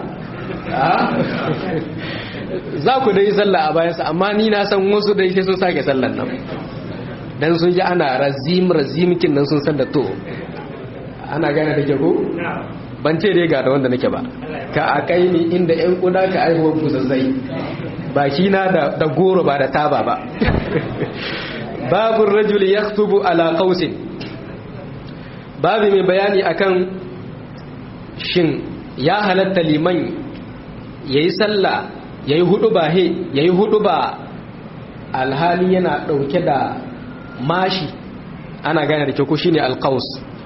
za ku dai sallah a bayansa amma ni na san wasu dai sai sun sake sallan nan dan sun ji ana razim razimkin nan sun san da to ana gane da ke ko ban ce dai ga da wanda nake ba ka a kai ni inda yan kuda ka aihuwar ku zazzai baki na da, da goro ba da taba ba babu rajul yaktubu ala qausin babu mai bayani akan shin ya halatta liman yayi sallah yayi hudu ba he yayi hudu ba alhali yana dauke da mashi ana gane da kyau shine alqaus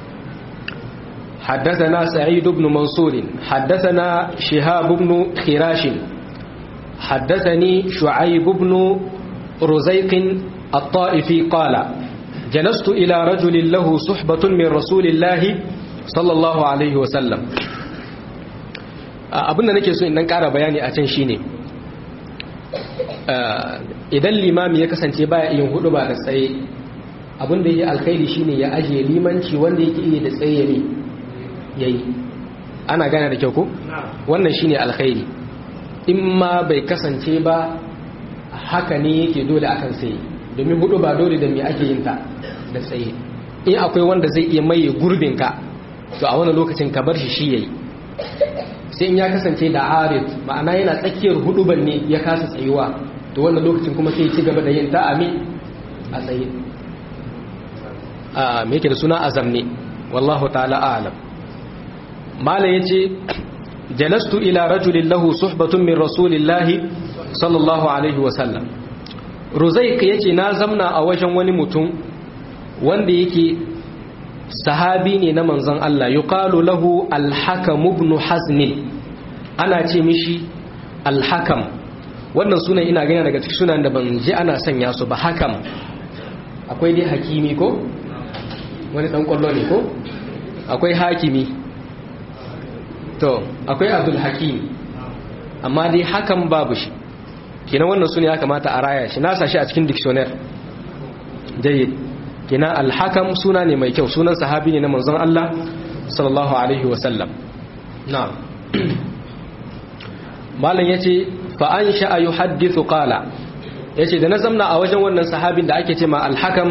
حدثنا سعيد بن منصور حدثنا شهاب بن خراش حدثني شعيب بن رزيق الطائفي قال جلست إلى رجل له صحبة من رسول الله صلى الله عليه وسلم abin da nake so in dan ƙara bayani a can shine idan limami ya kasance baya yin hudu ba da tsaye abin da yake alkhairi shine ya ajiye limanci wanda yake iya da tsaye ne yayi ana gane da kyau ko wannan shine alkhairi in ma bai kasance ba haka ne yake dole akan sai domin hudu ba dole da me ake yin ta da tsaye in akwai wanda zai iya maye gurbin ka to a wani lokacin ka bar shi shi yayi sai in ya kasance da arid ma'ana yana tsakiyar huduban ne ya kasa tsayuwa to wannan lokacin kuma sai ya ci gaba da yin ta a me a tsaye a me yake da suna azam ne wallahu ta'ala a'lam mala yace jalastu ila rajulin lahu suhbatun min rasulillahi sallallahu alaihi wasallam ruzaik yace na zamna a wajen wani mutum wanda yake sahabi ne na manzon Allah yuqalu lahu al-hakam ibn hazn ana ce mishi al-hakam wannan sunan ina gani daga cikin sunan da ban ji ana sanya su ba hakam akwai dai hakimi ko wani dan kwallo ne ko akwai hakimi to akwai abdul hakim amma dai hakan babu shi kenan wannan sune ya kamata a raya shi na sa shi a cikin dictionary jayyid kenan al-hakam suna ne mai kyau sunan sahabi ne na manzon Allah sallallahu alaihi wa sallam na'am malam yace fa an sha'a yuhaddithu qala yace da na zamna a wajen wannan sahabin da ake ce ma al-hakam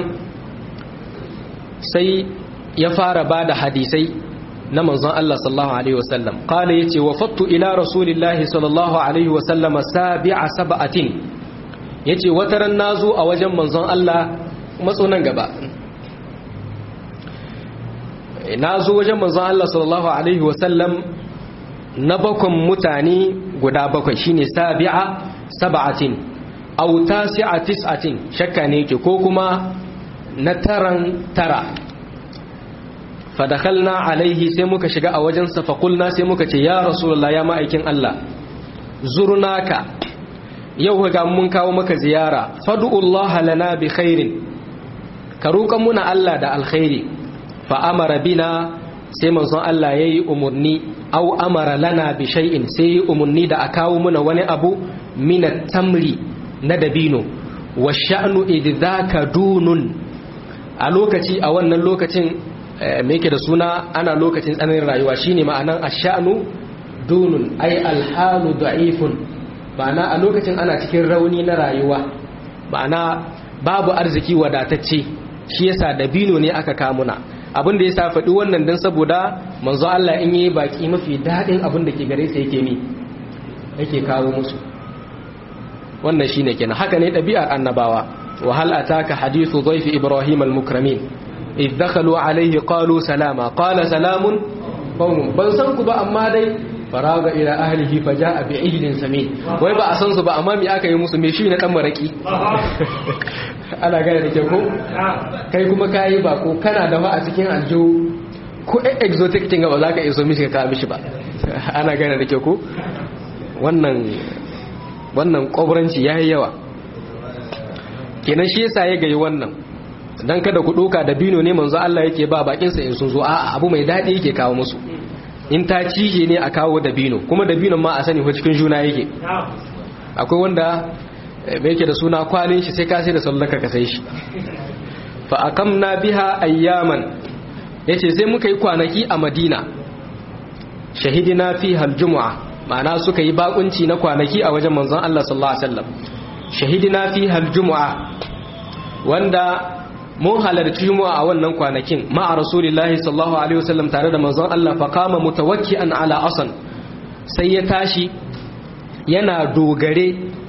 sai ya fara bada hadisai na manzon Allah sallallahu alaihi wasallam qala yace wafattu ila rasulillahi sallallahu alaihi wasallam sabi'a sab'atin yace wataran nazo a wajen manzon Allah matso nan gaba nazo wajen manzon Allah sallallahu alaihi wasallam na bakon mutane guda bakwai shine sabi'a sab'atin aw tasi'a tis'atin shakka ne yake ko kuma na taran tara fadakalna alaihi sai muka shiga a wajensa faƙulna sai muka ce ya rasulullah ya ma'aikin Allah zurnaka yau ga mun kawo maka ziyara fadu'ullaha lana bi khairin ka roƙan muna Allah da alkhairi fa amara bina sai manzon Allah yayi umurni au amara lana bi shay'in sai yi umurni da a kawo muna wani abu min tamri na dabino wa sha'nu idzaka dunun a lokaci a wannan lokacin me yake da suna ana lokacin tsananin rayuwa shine ma'anan ashanu dunun ay alhalu da'ifun ma'ana a lokacin ana cikin rauni na rayuwa ma'ana babu arziki wadatacce shi yasa dabino ne aka kamuna abin da yasa faɗi wannan dan saboda manzo Allah in yi baki mafi daɗin abin da ke gare sa yake mi yake kawo musu wannan shine kenan haka ne ɗabi'ar annabawa wa hal ataka hadithu dhayfi ibrahim al-mukramin إذ دخلوا عليه قالوا سلاما قال سلام قوم ban san ku ba amma dai faraga ila ahlihi faja'a bi ijlin samin wai ba a san su ba amma me aka yi musu me shi na dan maraki ana gane da ke ko kai kuma kai ba ko kana da ba a cikin aljo ko exotic kin ba za ka iso mishi ka mishi ba ana gane da ke ko wannan wannan koburanci yayi yawa kenan shi yasa ya gayi wannan dan kada ku doka da bino ne manzo Allah yake ba bakinsa in sun zo a abu mai dadi yake kawo musu in ta cije ne a kawo da bino kuma da binon ma a sani ko cikin juna yake akwai wanda me yake da suna kwalin shi sai ka sai da sallaka ka sai shi fa akamna biha ayyaman yace sai muka yi kwanaki a Madina shahidina fiha aljum'a ma'ana suka yi bakunci na kwanaki a wajen manzon Allah sallallahu alaihi wasallam shahidina fiha aljum'a wanda mun halarci juma'a a wannan kwanakin ma'a rasulillahi sallallahu alaihi wasallam tare da manzon Allah fa kama mutawakki'an ala asan sai ya tashi yana dogare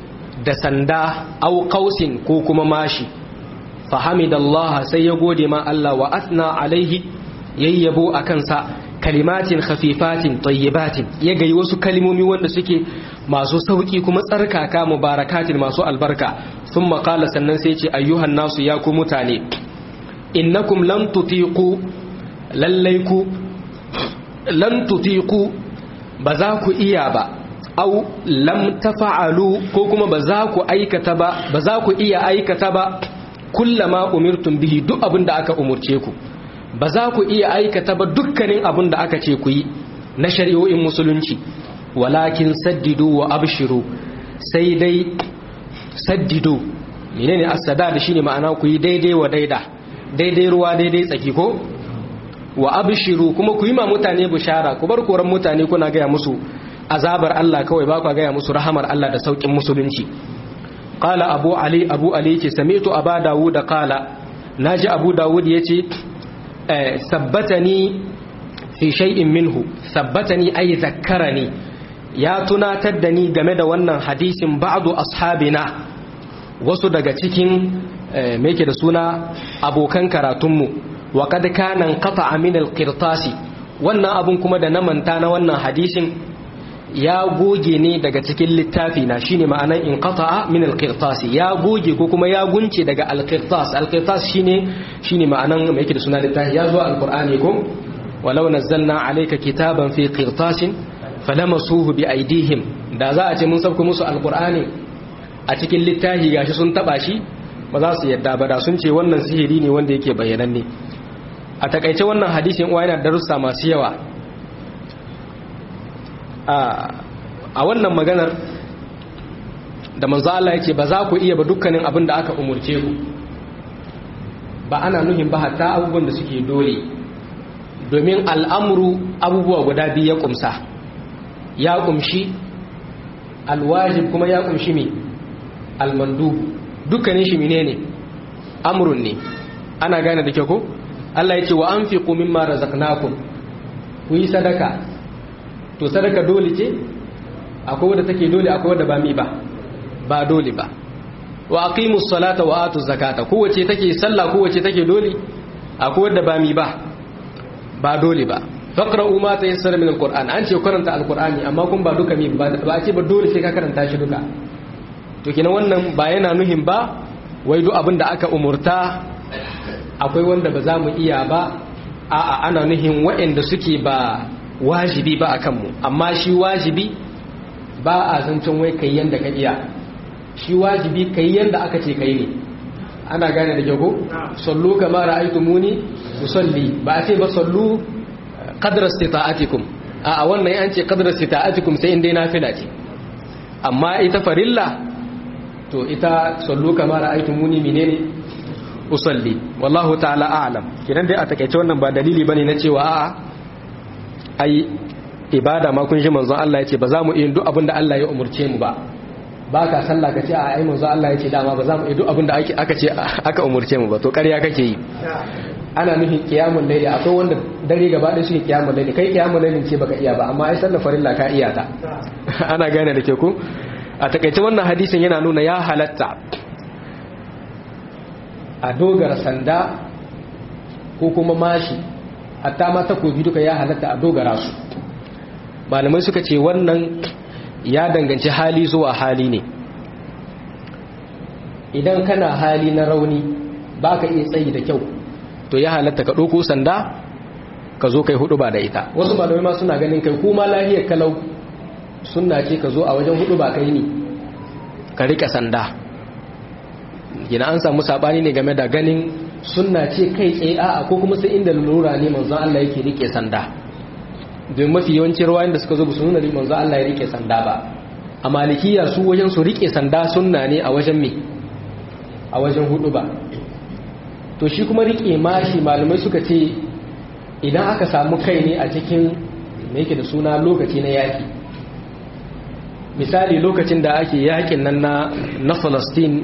da sanda au qausin ko kuma mashi fahamidallaha sai ya gode ma Allah wa asna alaihi yayyabo akan sa kalimatin khafifatin tayyibatin ya gayi wasu kalimomi wanda suke masu sauki kuma tsarkaka mubarakatin masu albarka sun makala sannan sai ce ayyuhan nasu ya ku mutane innakum lan tutiqu lallai ku lan tutiqu ba za ku iya ba au lam tafa'alu ko kuma ba za ku aikata ba ba za ku iya aikata ba kullama umirtum bihi duk abin da aka umurce ku ba za ku iya aikata ba dukkanin abin da aka ce ku yi na shari'o'in musulunci walakin saddidu wa abshiru sai dai saddidu menene as-sadad shine ma'ana ku yi daidai wa daida daidai ruwa daidai tsaki ko wa abshiru kuma ku yi ma mutane bishara ku bar koran mutane kuna gaya musu azabar Allah kawai ba ku gaya musu rahamar Allah da saukin musulunci qala abu ali abu ali ce sami'tu aba dawud qala naji abu dawud yace sabbatani fi shay'in minhu sabbatani ay zakkarani ya tunatar da ni game da wannan hadisin ba'du ashabina wasu daga cikin me yake da suna abokan karatunmu wa kad kana qata'a min al-qirtasi wannan abun kuma da na manta na wannan hadisin ya goge ne daga cikin littafi na shine ma'anan in qata'a min al-qirtasi ya goge ko kuma ya gunce daga al-qirtas al-qirtas shine shine ma'anan me yake da suna littafi ya zo al-qur'ani ko walau nazzalna alayka kitaban fi qirtasin falamasuhu bi aydihim da za a ce mun sauko musu al-qur'ani a cikin littafi gashi sun taba shi ba za su yadda ba da sun ce wannan sihiri ne wanda yake bayyananne a takaice wannan hadisin uwa yana darussa masu yawa a wannan maganar da manzo Allah yake ba za ku iya ba dukkanin abin da aka umurce ku ba ana nuhin ba hatta abubuwan da suke dole domin al'amuru abubuwa guda biyu ya kumsa ya kumshi alwajib kuma ya kumshi me almandu dukkanin shi menene amrun ne ana gane da kyau ko Allah ya ce wa anfiqu mimma razaqnakum ku yi sadaka to sadaka dole ce akwai wadda take dole akwai wadda ba mi ba ba dole ba wa aqimus salata wa atuz zakata kowace take sallah kowace take dole akwai wadda ba mi ba ba dole ba faqra'u ma tayassara min alquran an ce karanta alqurani amma kun ba duka mi ba a ce ba dole sai ka karanta shi duka to kina wannan ba yana nuhin ba wai duk abin da aka umurta akwai wanda ba za mu iya ba a'a ana nuhin waɗanda suke ba wajibi ba a kanmu amma shi wajibi ba a zancen wai kai yanda ka iya shi wajibi kai yanda aka ce kai ne ana gane da jago sallu kama ra'aytumuni usalli ba a ce ba sallu qadra istita'atikum a wannan an ce qadra istita'atikum sai inda nafila ce amma ita farilla to ita sallu kama ra'aytumuni menene usalli wallahu ta'ala a'lam kidan dai a takeice wannan ba dalili bane na cewa a'a ai ibada ma kun ji manzon Allah ya ce ba za mu yi duk abin da Allah ya umurce mu ba ba ka sallah ka ce a ai manzon Allah ya ce dama ba za mu yi duk abin da aka ce aka umurce mu ba to ƙarya kake yi ana nufin qiyamul layli akwai wanda dare gaba ɗaya shi qiyamul layli kai qiyamul layli ce baka iya ba amma ai sallar farilla ka iya ta ana gane da ke ku a takaice wannan hadisin yana nuna ya halatta a dogara sanda ko kuma mashi hatta ma takobi duka ya halatta a dogara su malamai suka ce wannan ya danganci hali zuwa hali ne idan kana hali na rauni ba ka iya tsayi da kyau to ya halatta ka ɗauko sanda ka zo kai hudu ba da ita wasu malamai ma suna ganin kai kuma lahiyar kalau suna ce ka zo a wajen hudu ba kai ne ka rika sanda gina an samu sabani ne game da ganin sunna ce kai tsaye a'a ko kuma sai inda lura ne manzon Allah yake rike sanda don mafi yawancin ruwayen da suka zo ba su nuna manzon Allah ya rike sanda ba a malikiya su wajen su rike sanda sunna ne a wajen me a wajen hudu ba to shi kuma rike mashi malamai suka ce idan aka samu kai ne a cikin me yake da suna lokaci na yaki misali lokacin da ake yakin nan na na Palestine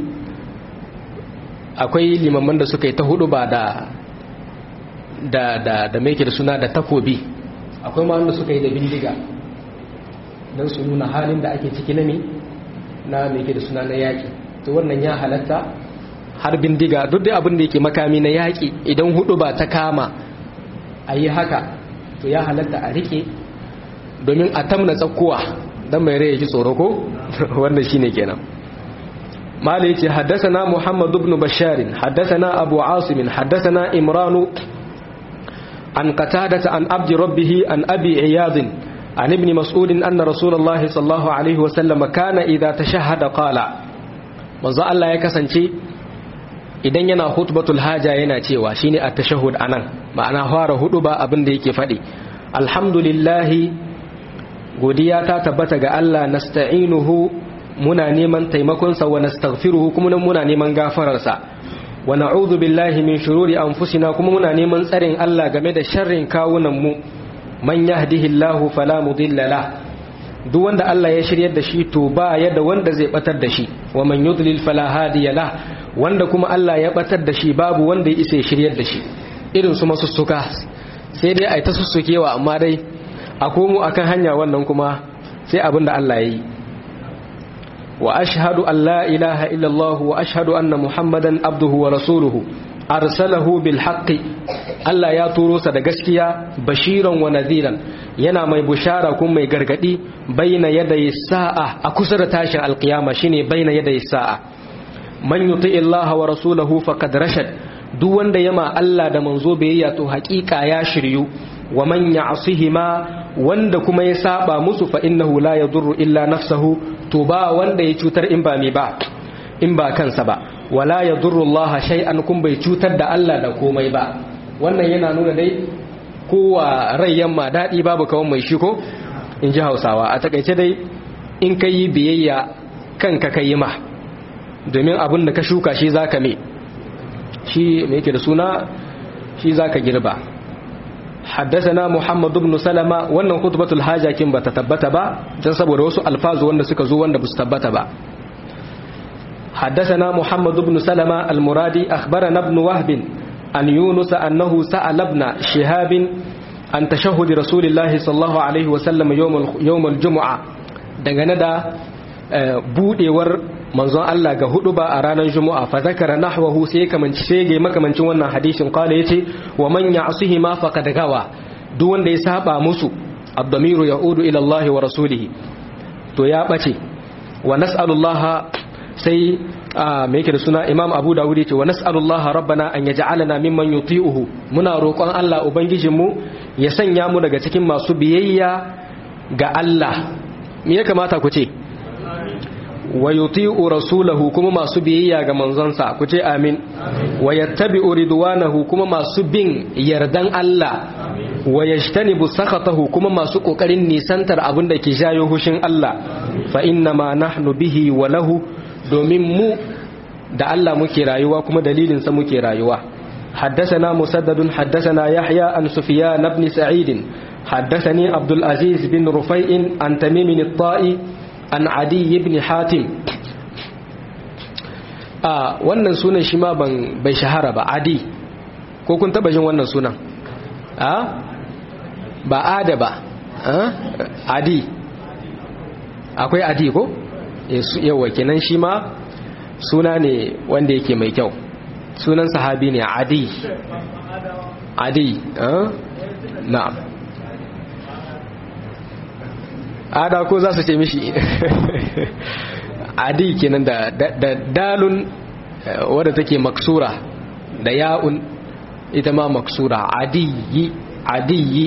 akwai limamman da suka yi ta hudu ba da da da da mai da suna da takobi akwai ma wanda suka yi da bindiga don su nuna halin da ake ciki na me na me yake da suna na yaki to wannan ya halatta har bindiga duk da abin da yake makami na yaki idan hudu ba ta kama a yi haka to ya halatta a rike domin a tamna tsakkuwa dan mai rai ya ji tsoro ko wannan shine kenan مالي حدثنا محمد بن بشار حدثنا أبو عاصم حدثنا إمران عن قتادة عن عبد ربه عن أبي عياض عن ابن مسعود أن رسول الله صلى الله عليه وسلم كان إذا تشهد قال manzo Allah ya kasance idan yana khutbatul haja yana cewa shine at-tashahhud anan ma'ana fara hudu ba abin da yake faɗi alhamdulillah godiya ta tabbata ga Allah nasta'inuhu muna neman taimakonsa wa nastaghfiruhu kuma muna neman gafararsa wa na'udhu billahi min shururi anfusina kuma muna neman tsarin Allah game da sharrin kawunan mu man yahdihillahu fala mudilla la duk wanda Allah ya shiryar da shi to ba ya da wanda zai batar da shi wa man yudlil fala hadiya la wanda kuma Allah ya batar da shi babu wanda ya isa ya shiryar da shi irin su masussuka sai dai ai ta sussukewa amma dai a komo akan hanya wannan kuma sai abin da Allah ya yi وأشهد أن لا إله إلا الله وأشهد أن محمدا عبده ورسوله أرسله بالحق ألا يا توروس دقسكيا بشيرا ونذيرا ينا مي بشارة كم مي غرغدي بين يدي الساعة أكسر تاشا القيامة شيني بين يدي الساعة من يطيع الله ورسوله فقد رشد duk wanda yama Allah da manzo biyayya to hakika ya shiryu wa man ya'sihima wanda kuma ya saba musu fa innahu la yadurru illa nafsahu to ba wanda ya cutar in ba me ba in ba kansa ba wala yadurru Allah shay'an kun bai cutar da Allah da komai ba wannan yana nuna dai kowa rai yamma dadi babu kawan mai shi ko in ji Hausawa a takaice dai in kai biyayya kanka kai ma domin abin da ka shuka shi zaka me shi me yake da suna shi zaka girba حدثنا محمد بن سلمة wannan khutbatul haja kin bata tabbata ba dan saboda wasu alfazu wanda suka zo wanda basu tabbata ba حدثنا محمد بن سلمة المرادي أخبرنا ابن وهب أن يونس أنه سأل ابن شهاب عن تشهد رسول الله صلى الله عليه وسلم يوم يوم الجمعة dangane da budewar manzon Allah ga hudu ba a ranar Juma'a fa zakara nahwahu sai kamanci shege makamancin wannan hadisin qala yace wa man ya'sihi ma faqad gawa duk wanda ya saba musu ad-damiru ya'udu ila Allah wa rasulihi to ya bace wa nas'alullah sai me yake da suna Imam Abu Dawud yace wa nas'alullah rabbana an yaj'alana mimman yuti'uhu muna roƙon Allah ubangijinmu ya sanya mu daga cikin masu biyayya ga Allah me ya kamata ku ce wa yuti'u rasulahu kuma masu biyayya ga manzonsa ku ce amin wa yattabi'u ridwanahu kuma masu bin yardan Allah wa yajtanibu sakhatahu kuma masu kokarin nisantar abin da ke jayo hushin Allah fa inna ma nahnu bihi wa lahu domin mu da Allah muke rayuwa kuma dalilin sa muke rayuwa حدثنا مسدد حدثنا يحيى عن سفيان بن سعيد حدثني عبد العزيز بن رفيع عن تميم الطائي an adi ibn hatim a wannan sunan shi ma ban bai shahara ba adi ko kun taba jin wannan sunan a ba ada ba adi akwai adi ko yawa kenan shi ma suna ne wanda yake mai kyau sunan sahabi ne adi adi na'am ada ko za su ce mishi adi kenan da, da, dalun wadda take maksura da ya'un ita ma maksura adiyi adiyi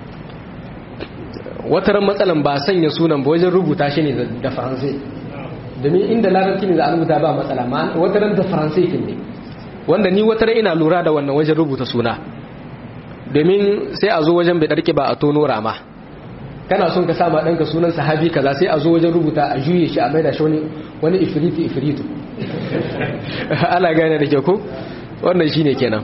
wataran matsalan ba sanya sunan ba wajen rubuta shi ne da faransai domin inda larabci ne za a rubuta ba matsala ma wataran da faransai kin ne wanda ni wataran ina lura da wannan wajen rubuta suna domin sai a zo wajen bai ɗarki ba a tono rama kana son ka sama ɗanka sunan sahabi kaza sai a zo wajen rubuta a juye shi a maida shi wani ifiritu ifiritu ana gane da ke ko wannan shi ne kenan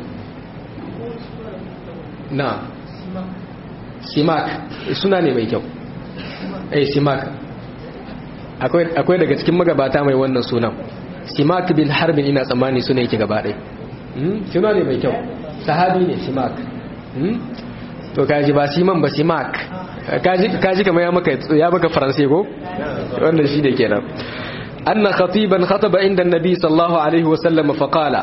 na simak suna ne mai kyau eh simak akwai daga cikin magabata mai wannan sunan simak bin harbin ina tsammani suna yake gaba ɗai suna ne mai kyau sahabi ne simak to kaji ba siman ba simak kaji kamar ya maka ya maka faransai ko wannan shi da kenan anna khatiban khataba inda annabi sallallahu alaihi wasallam fa qala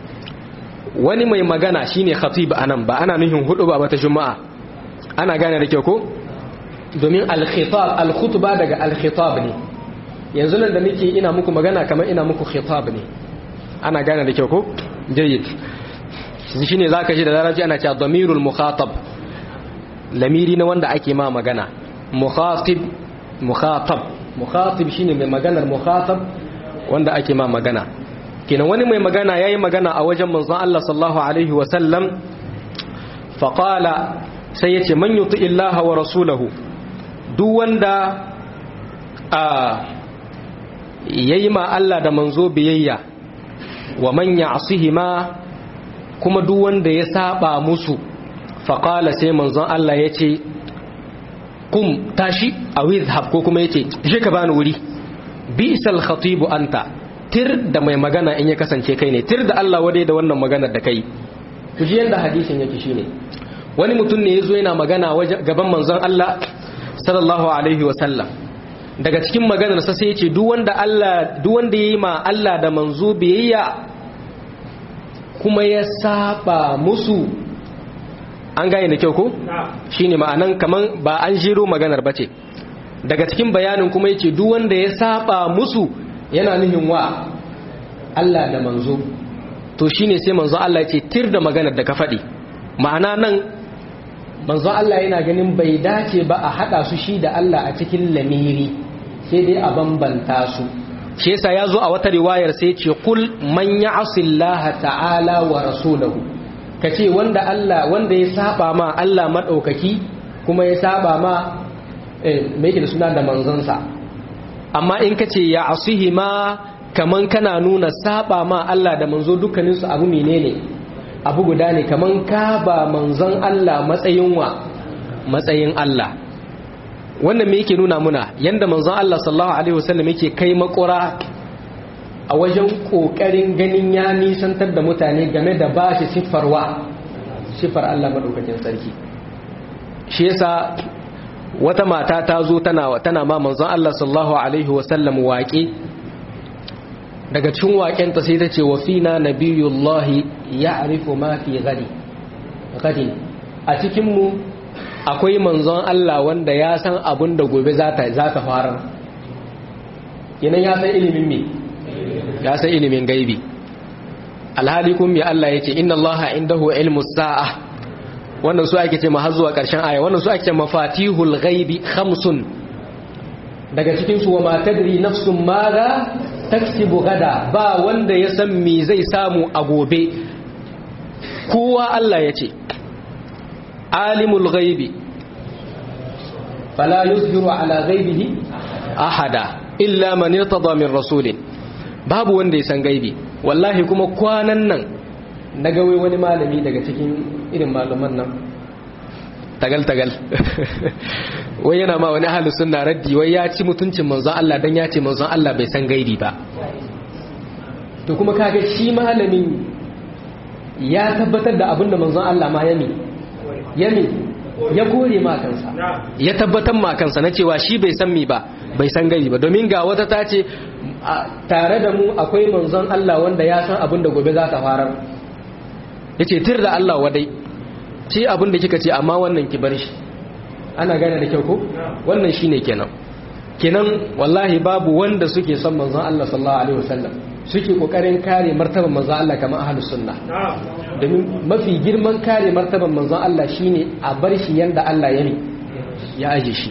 wani mai magana shine khatib anan ba ana nuhin hudu ba ta juma'a ana gane da kyau ko domin al-khitab al-khutba daga al-khitab ne yanzu nan da nake ina muku magana kamar ina muku khitab ne ana gane da kyau ko jayyid shine zaka ji da larabci ana cewa damirul mukhatab lamiri na wanda ake ma magana mukhatib mukhatab mukhatib shine mai maganar mukhatab wanda ake ma magana kenan wani mai magana yayi magana a wajen manzon Allah sallallahu alaihi wa sallam fa qala sai yace man yuti illaha wa rasulahu duk wanda a yayi ma Allah da manzo biyayya wa man ya'sihima kuma duk wanda ya saba musu fa qala sai manzon Allah yace kum tashi a wizhab ko kuma yace je ka bani wuri bisal khatibu anta tir da mai magana in ya kasance kai ne tir da Allah wadai da wannan maganar da kai ku ji yanda hadisin yake shine wani mutum ne yazo yana magana gaban manzon Allah sallallahu alaihi wa sallam daga cikin maganar sa sai yace duk wanda Allah duk wanda yayi ma Allah da manzo biyayya kuma ya saba musu an gane da kyau ko shine ma'anan kaman ba an jiro maganar bace daga cikin bayanin kuma yace duk wanda ya saba musu yana nufin wa Allah da manzo to shine sai manzo Allah yace tir da maganar da ka faɗi ma'ana nan manzo Allah yana ganin bai dace ba a hada su shi da Allah a cikin lamiri sai dai a bambanta su shi yasa yazo a wata riwayar sai ce kul man ya'sillaha ta'ala wa rasulahu ka ce wanda Allah wanda ya saba ma Allah maɗaukaki kuma ya saba ma mai da suna da manzansa amma in ka ce ya asuhi ma kaman kana nuna saba ma Allah da manzo dukkaninsu abu menene abu guda ne kaman ka ba manzon Allah matsayin wa matsayin Allah wannan me yake nuna muna yanda manzon Allah sallallahu alaihi wasallam yake kai makura a wajen ƙoƙarin ganin ya nisantar da mutane game da ba shi siffarwa siffar Allah maɗaukacin sarki shi yasa wata mata ta zo tana tana ma manzon Allah sallallahu alaihi wasallam waƙe daga cikin waƙenta sai ta ce wa fina nabiyullahi ya'rifu ma fi gadi gadi a cikin mu akwai manzon Allah wanda ya san abin da gobe za ta za ta fara kenan ya san ilimin me ya san ilimin gaibi alhali kun mai Allah ya ce inna Allah indahu ilmu sa'a wannan su ake ce har zuwa ƙarshen aya wannan su ake ce mafatihul gaibi khamsun daga cikin su wa ma tadri nafsun madha taksibu gada ba wanda ya san me zai samu a gobe kowa Allah ya ce alimul gaibi fala yuzhiru ala gaibihi ahada illa man irtada min rasulin babu wanda ya san gaibi wallahi kuma kwanan nan na gawe wani malami daga cikin irin malaman nan tagal-tagal wai yana ma wani ahalus sunna raddi wai ya ci mutuncin manzon Allah dan ya ce manzon Allah bai san gaibi ba to kuma kaga shi malamin ya tabbatar da abin da manzon Allah ma yami yami ya kore ma kansa ya tabbatar ma kansa na cewa shi bai san mi ba bai san gaibi ba domin ga wata ta ce tare da mu akwai manzon Allah wanda ya san abin da gobe za ta farar ya ce tir da Allah wadai ce abin da kika ce amma wannan ki bar shi ana gane da kyau ko wannan shi ne kenan kenan wallahi babu wanda suke son manzon Allah sallallahu alaihi wasallam suke kokarin kare martaban manzon Allah kamar ahlus sunna domin mafi girman kare martaban manzon Allah shine a bar shi yanda Allah ya ne ya aje shi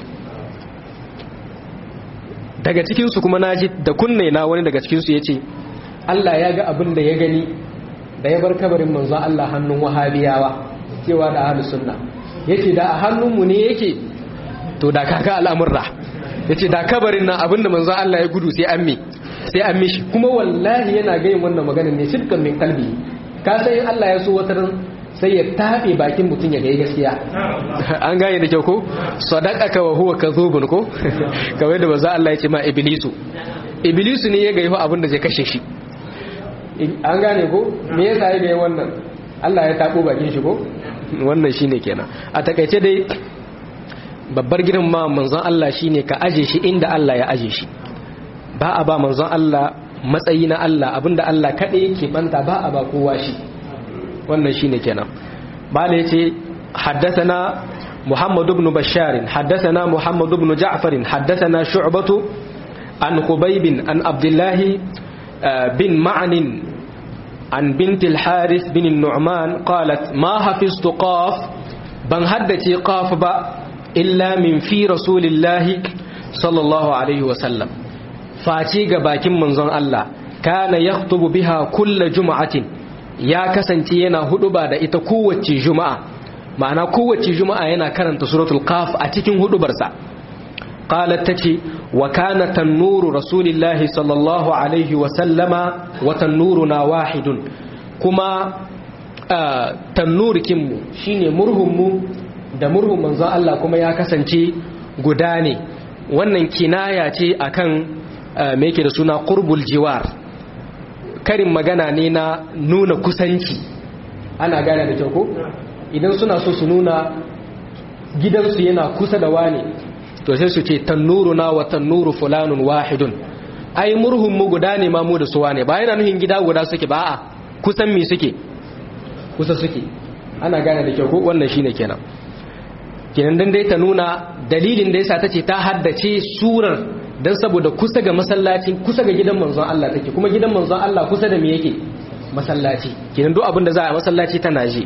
daga cikinsu kuma na ji da kunne na wani daga cikinsu ya ce Allah ya ga abin da ya gani da ya bar kabarin manzon Allah hannun wahabiyawa cewa da ahlus sunna yace da a hannunmu ne yake to da kaga al'amurra yace da kabarin nan abin da manzon Allah ya gudu sai an mi sai an mishi kuma wallahi yana ga yin wannan magana ne shirkan min kalbi ka san in Allah ya so wataran sai ya taɓe bakin mutum ya gai gaskiya an gane da kyau ko sadaqaka wa huwa kadhubun ko kamar da manzo Allah ya ce ma iblisu iblisu ne ya ga yahu abin da zai kashe shi an gane ko me yasa ya ga wannan Allah ya tabo bakin shi ko wannan shine kenan a takaice dai babbar girin ma manzon Allah shine ka aje shi inda Allah ya aje shi ba a ba manzon Allah matsayi na Allah abinda Allah kaɗai yake banta ba a ba kowa shi wannan shine kenan bala yace haddathana محمد بن بشار حدثنا محمد بن جعفر حدثنا شعبة عن خبيب عن عبد الله بن معن عن بنت الحارث بن النعمان قالت ما حفظت قاف بن هدتي قاف با إلا من في رسول الله صلى الله عليه وسلم فاتي باكين منزون الله كان يخطب بها كل جمعة يا كسنتي ينا هدبا دا ita kowace juma'a ma'ana kowace juma'a yana karanta suratul qaf a cikin hudubarsa qalat tace wa kana tannuru rasulillahi sallallahu alaihi wa sallama wa tannuruna wahidun kuma tannurikin mu shine murhun mu da murhun manzon Allah kuma ya kasance guda ne wannan kinaya ce akan me yake da suna qurbul jiwar karin magana ne na nuna kusanci ana gane da kyau ko idan suna so su nuna gidansu yana kusa da wane to sai su ce tannuruna wa tannuru fulanun wahidun ai murhun mu guda ne ma mu da su wane ba yana nuhin gida guda suke ba a kusan me suke kusa suke ana gane da kyau ko wannan shine kenan kenan dan dai ta nuna dalilin da yasa tace ta haddace surar dan saboda kusa ga masallacin kusa ga gidan manzon Allah take kuma gidan manzon Allah kusa da me yake masallaci kenan duk abin da za a masallaci tana ji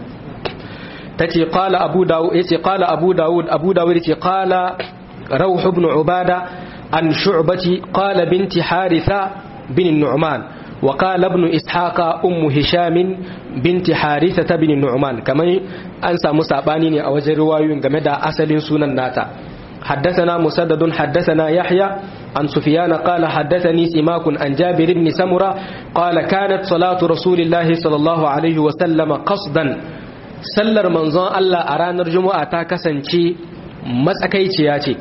tace qala abu dawud yace qala abu dawud abu dawud yace qala rawh ibn ubada an shu'bati qala binti haritha bin nu'man wa qala ibn ishaqa ummu hisham binti haritha bin nu'man kamar an samu sabani ne a wajen riwayoyin game da asalin sunan nata حدثنا مسدد حدثنا يحيى عن سفيان قال حدثني سماك عن جابر بن سمرة قال كانت صلاة رسول الله صلى الله عليه وسلم قصدا sallar manzon Allah a ranar juma'a ta kasance matsakaiciya ce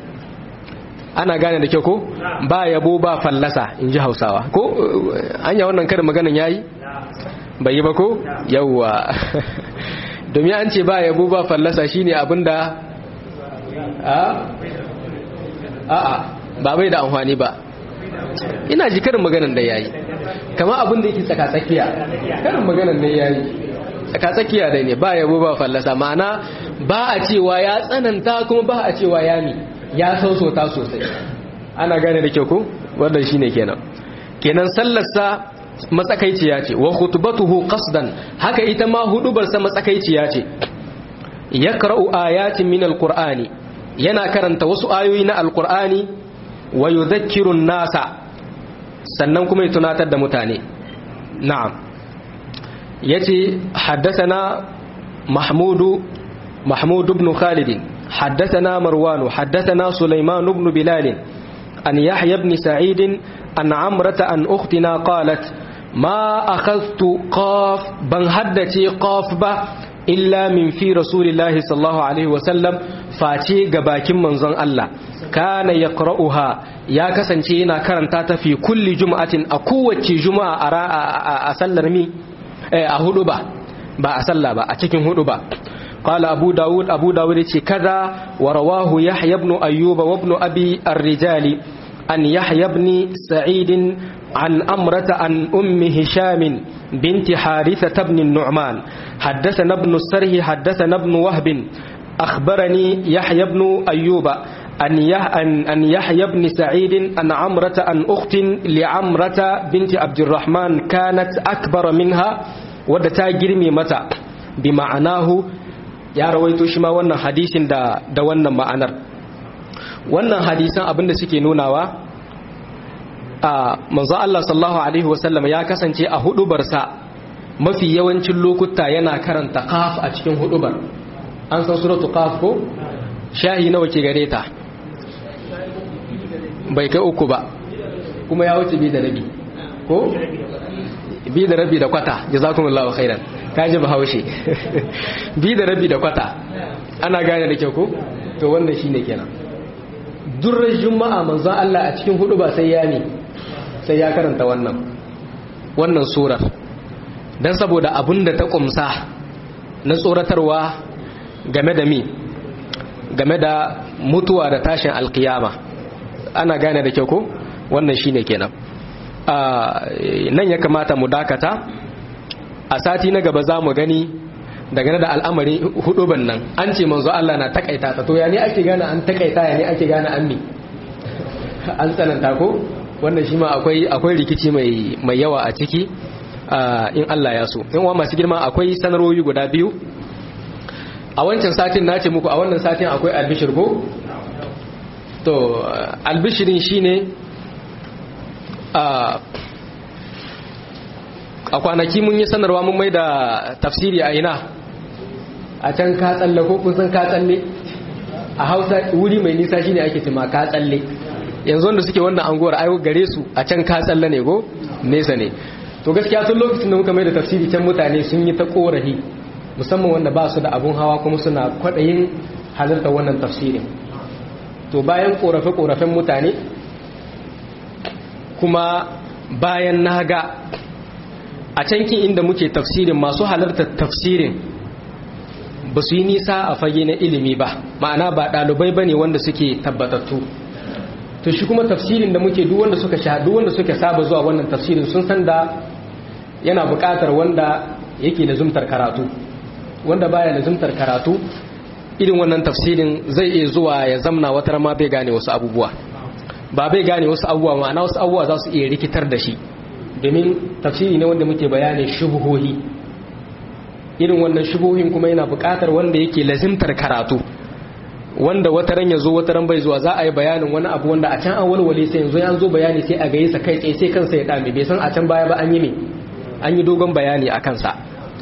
ana gane da kyau ko ba yabo ba fallasa in ji hausawa ko anya wannan karin maganan yayi bai yi ba ko yawwa domin an ce ba yabo ba fallasa shine abinda a a ba bai da amfani ba ina ji karin maganan da yayi kama abinda yake tsaka tsakiya karin maganan ne yayi tsakatsakiya dai ne ba yabo ba fallasa ma'ana ba a cewa ya tsananta kuma ba a cewa ya mi ya sausota sosai ana gane da kyau ko wannan shine kenan kenan sallarsa matsakaiciya ce wa khutbatuhu qasdan haka ita ma hudubarsa matsakaiciya ce yaqra'u ayatin min alqur'ani yana karanta wasu ayoyi na alqur'ani wa yudhakkiru nasa sannan kuma ya tunatar da mutane na'am yace haddathana mahmudu mahmud ibn khalid haddathana marwan haddathana sulaiman ibn bilal an yahya ibn sa'id an amrata an ukhtina qalat ma akhadhtu qaf ban haddace qaf ba illa min fi rasulillahi sallallahu alaihi wasallam face ga bakin manzon Allah kana yaqra'uha ya kasance yana karanta ta fi kulli jum'atin a kowace juma'a a sallar mi a hudu ba ba a sallah ba a cikin hudu ba قال أبو داود أبو داود كذا ورواه يحيى بن أيوب وابن أبي الرجال أن يحيى بن سعيد عن أمرة عن أم هشام بنت حارثة بن النعمان حدثنا ابن السره حدثنا ابن وهب أخبرني يحيى بن أيوب أن أن يحيى بن سعيد أن عمرة أن أخت لعمرة بنت عبد الرحمن كانت أكبر منها ودتا جرمي متى بمعناه ya rawaito shi ma wannan hadisin da da wannan ma'anar wannan hadisan abinda suke nunawa a manzo Allah sallallahu alaihi wasallam ya kasance a hudubarsa mafi yawancin lokuta yana karanta qaf a cikin hudubar an san suratu qaf ko shahi nawa ke gare ta bai kai uku ba kuma ya wuce bi da rabi ko bi da rabi da kwata jazakumullahu khairan kaji bahaushe bi da rabi da kwata ana gane da kyau ko to wannan shine kenan durrar juma'a manzon Allah a cikin hudu ba sai ya ne sai ya karanta wannan wannan surar dan saboda abinda ta kumsa na tsoratarwa game da mi game da mutuwa da tashin alkiyama ana gane da kyau ko wannan shine kenan nan ya kamata mu dakata a sati na gaba za mu gani dangane da al'amari huduban nan an ce manzo Allah na takaita ta to ya ne ake gane an takaita ya ne ake gane an mi an tsananta ko wannan shi ma akwai akwai rikici mai mai yawa a ciki in Allah ya so in wa masu girma akwai sanarwoyi guda biyu a wancan satin na ce muku a wannan satin akwai albishir ko to albishirin shine a kwanaki mun yi sanarwa mun mai da tafsiri a ina a can ka tsalle ko kun san ka tsalle a hausa wuri mai nisa shine ake cima ka tsalle yanzu wanda suke wannan anguwar ayo gare su a can ka tsalle ne ko nesa ne to gaskiya tun lokacin da muka mai da tafsiri can mutane sun yi ta korafi musamman wanda ba su da abun hawa kuma suna kwaɗayin halartar wannan tafsirin to bayan korafe-korafen mutane kuma bayan na ga a cankin inda muke tafsirin masu halartar tafsirin ba su yi nisa a fage na ilimi ba ma'ana ba ɗalibai ba ne wanda suke tabbatattu to shi kuma tafsirin da muke duk wanda suka sha duk wanda suka saba zuwa wannan tafsirin sun san da yana buƙatar wanda yake lazumtar karatu wanda baya lazumtar karatu irin wannan tafsirin zai iya zuwa ya zamna wata ma bai gane wasu abubuwa ba bai gane wasu abubuwa ma'ana wasu abubuwa za su iya rikitar da shi domin tafsiri ne wanda muke bayanin shubuhohi irin wannan shubuhohin kuma yana buƙatar wanda yake lazimtar karatu wanda wata ran ya zo wata ran bai zuwa za a yi bayanin wani abu wanda a can an walwale sai yanzu an zo bayani sai a gaye sa kai tsaye sai kansa ya dame bai san a can baya ba an yi me an yi dogon bayani a kansa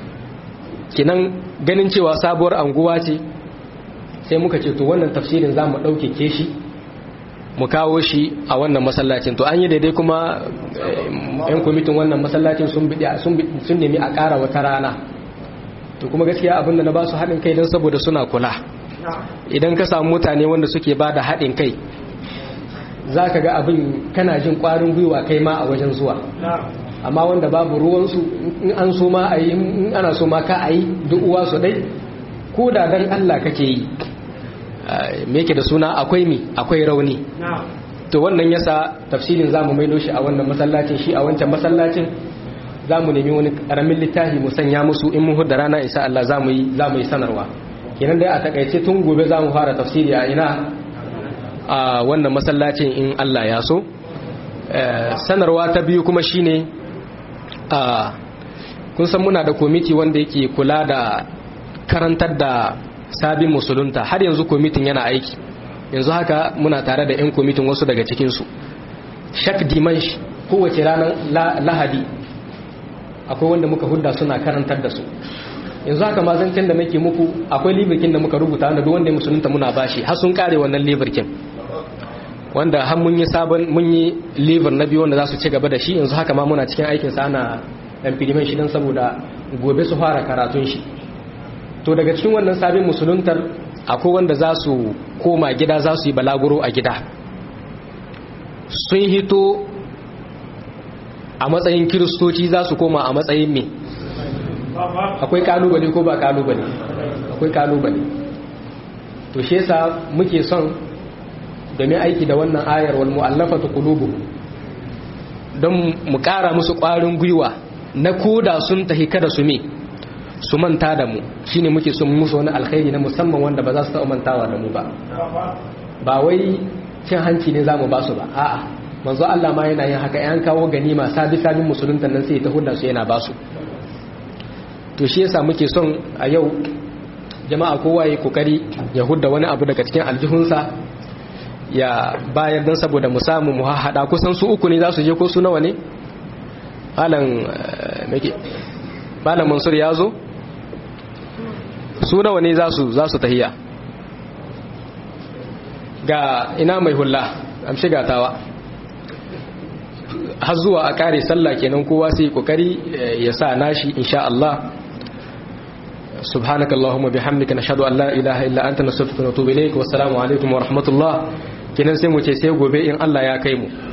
kinan ganin cewa sabuwar anguwa ce sai muka ce to wannan tafsirin za mu ɗaukeke shi mu kawo shi a wannan masallacin to an yi daidai kuma yan kwamitin wannan masallacin sun nemi a ƙara wata rana to kuma gaskiya abinda na ba su haɗin kai don saboda suna kula idan ka samu mutane wanda suke ba da haɗin kai za ka ga abin kana jin ƙwarin gwiwa kai ma a wajen zuwa amma wanda babu ruwansu in an so ma a yi in ana so ma ka a yi duk uwa su ɗai ko da don allah kake yi me yake da suna akwai mi akwai rauni to wannan yasa tafsirin zamu maido shi a wannan masallacin shi a wancan masallacin zamu nemi wani karamin littafi mu sanya musu in mun hudda rana insha Allah zamu yi zamu yi sanarwa kenan dai a takaice tun gobe zamu fara tafsiri a ina a wannan masallacin in Allah ya so sanarwa ta biyu kuma shine a kun san muna da komiti wanda yake kula da karantar da sabin musulunta har yanzu komitin yana aiki yanzu haka muna tare da 'yan komitin wasu daga cikinsu shak dimansh kowace ranar lahadi akwai wanda muka hudda suna karantar da su yanzu haka mazancin da nake muku akwai libirkin da muka rubuta wanda duk wanda ya musulunta muna bashi har sun kare wannan libirkin wanda har mun yi sabon mun yi libir na biyu wanda za su ci gaba da shi yanzu haka ma muna cikin aikinsa ana implement shi don saboda gobe su fara karatun shi to daga cikin wannan sabin musuluntar akwai wanda za su koma gida za su yi balaguro a gida sun hito a matsayin kiristoci za su koma a matsayin me akwai kalubale ko ba kalubale akwai kalubale to shi yasa muke son domin aiki da wannan ayar wal mu'allafatu qulubuhum don mu kara musu ƙwarin gwiwa na koda sun tahi kada su me su manta da mu shine muke son musu wani alkhairi na musamman wanda ba za su taɓa mantawa da mu ba ba wai cin hanci ne za mu ba su ba a'a manzo Allah ma yana yin haka yan kawo ganima sabi sabin musulunta nan sai ta hudda su yana ba su to shi yasa muke son a yau jama'a kowa ya kokari ya hudda wani abu daga cikin aljihunsa ya bayar dan saboda mu samu mu hada kusan su uku ne za su je ko su nawa ne malam malam Mansur ya zo su nawa ne za su za su tahiya ga ina mai hulla am shiga tawa har zuwa a kare sallah kenan kowa sai kokari ya sa nashi insha Allah سبحانك اللهم وبحمدك نشهد ان لا اله الا انت نستغفرك ونتوب اليك والسلام عليكم ورحمه الله kenan sai mu ce sai gobe in Allah ya kai mu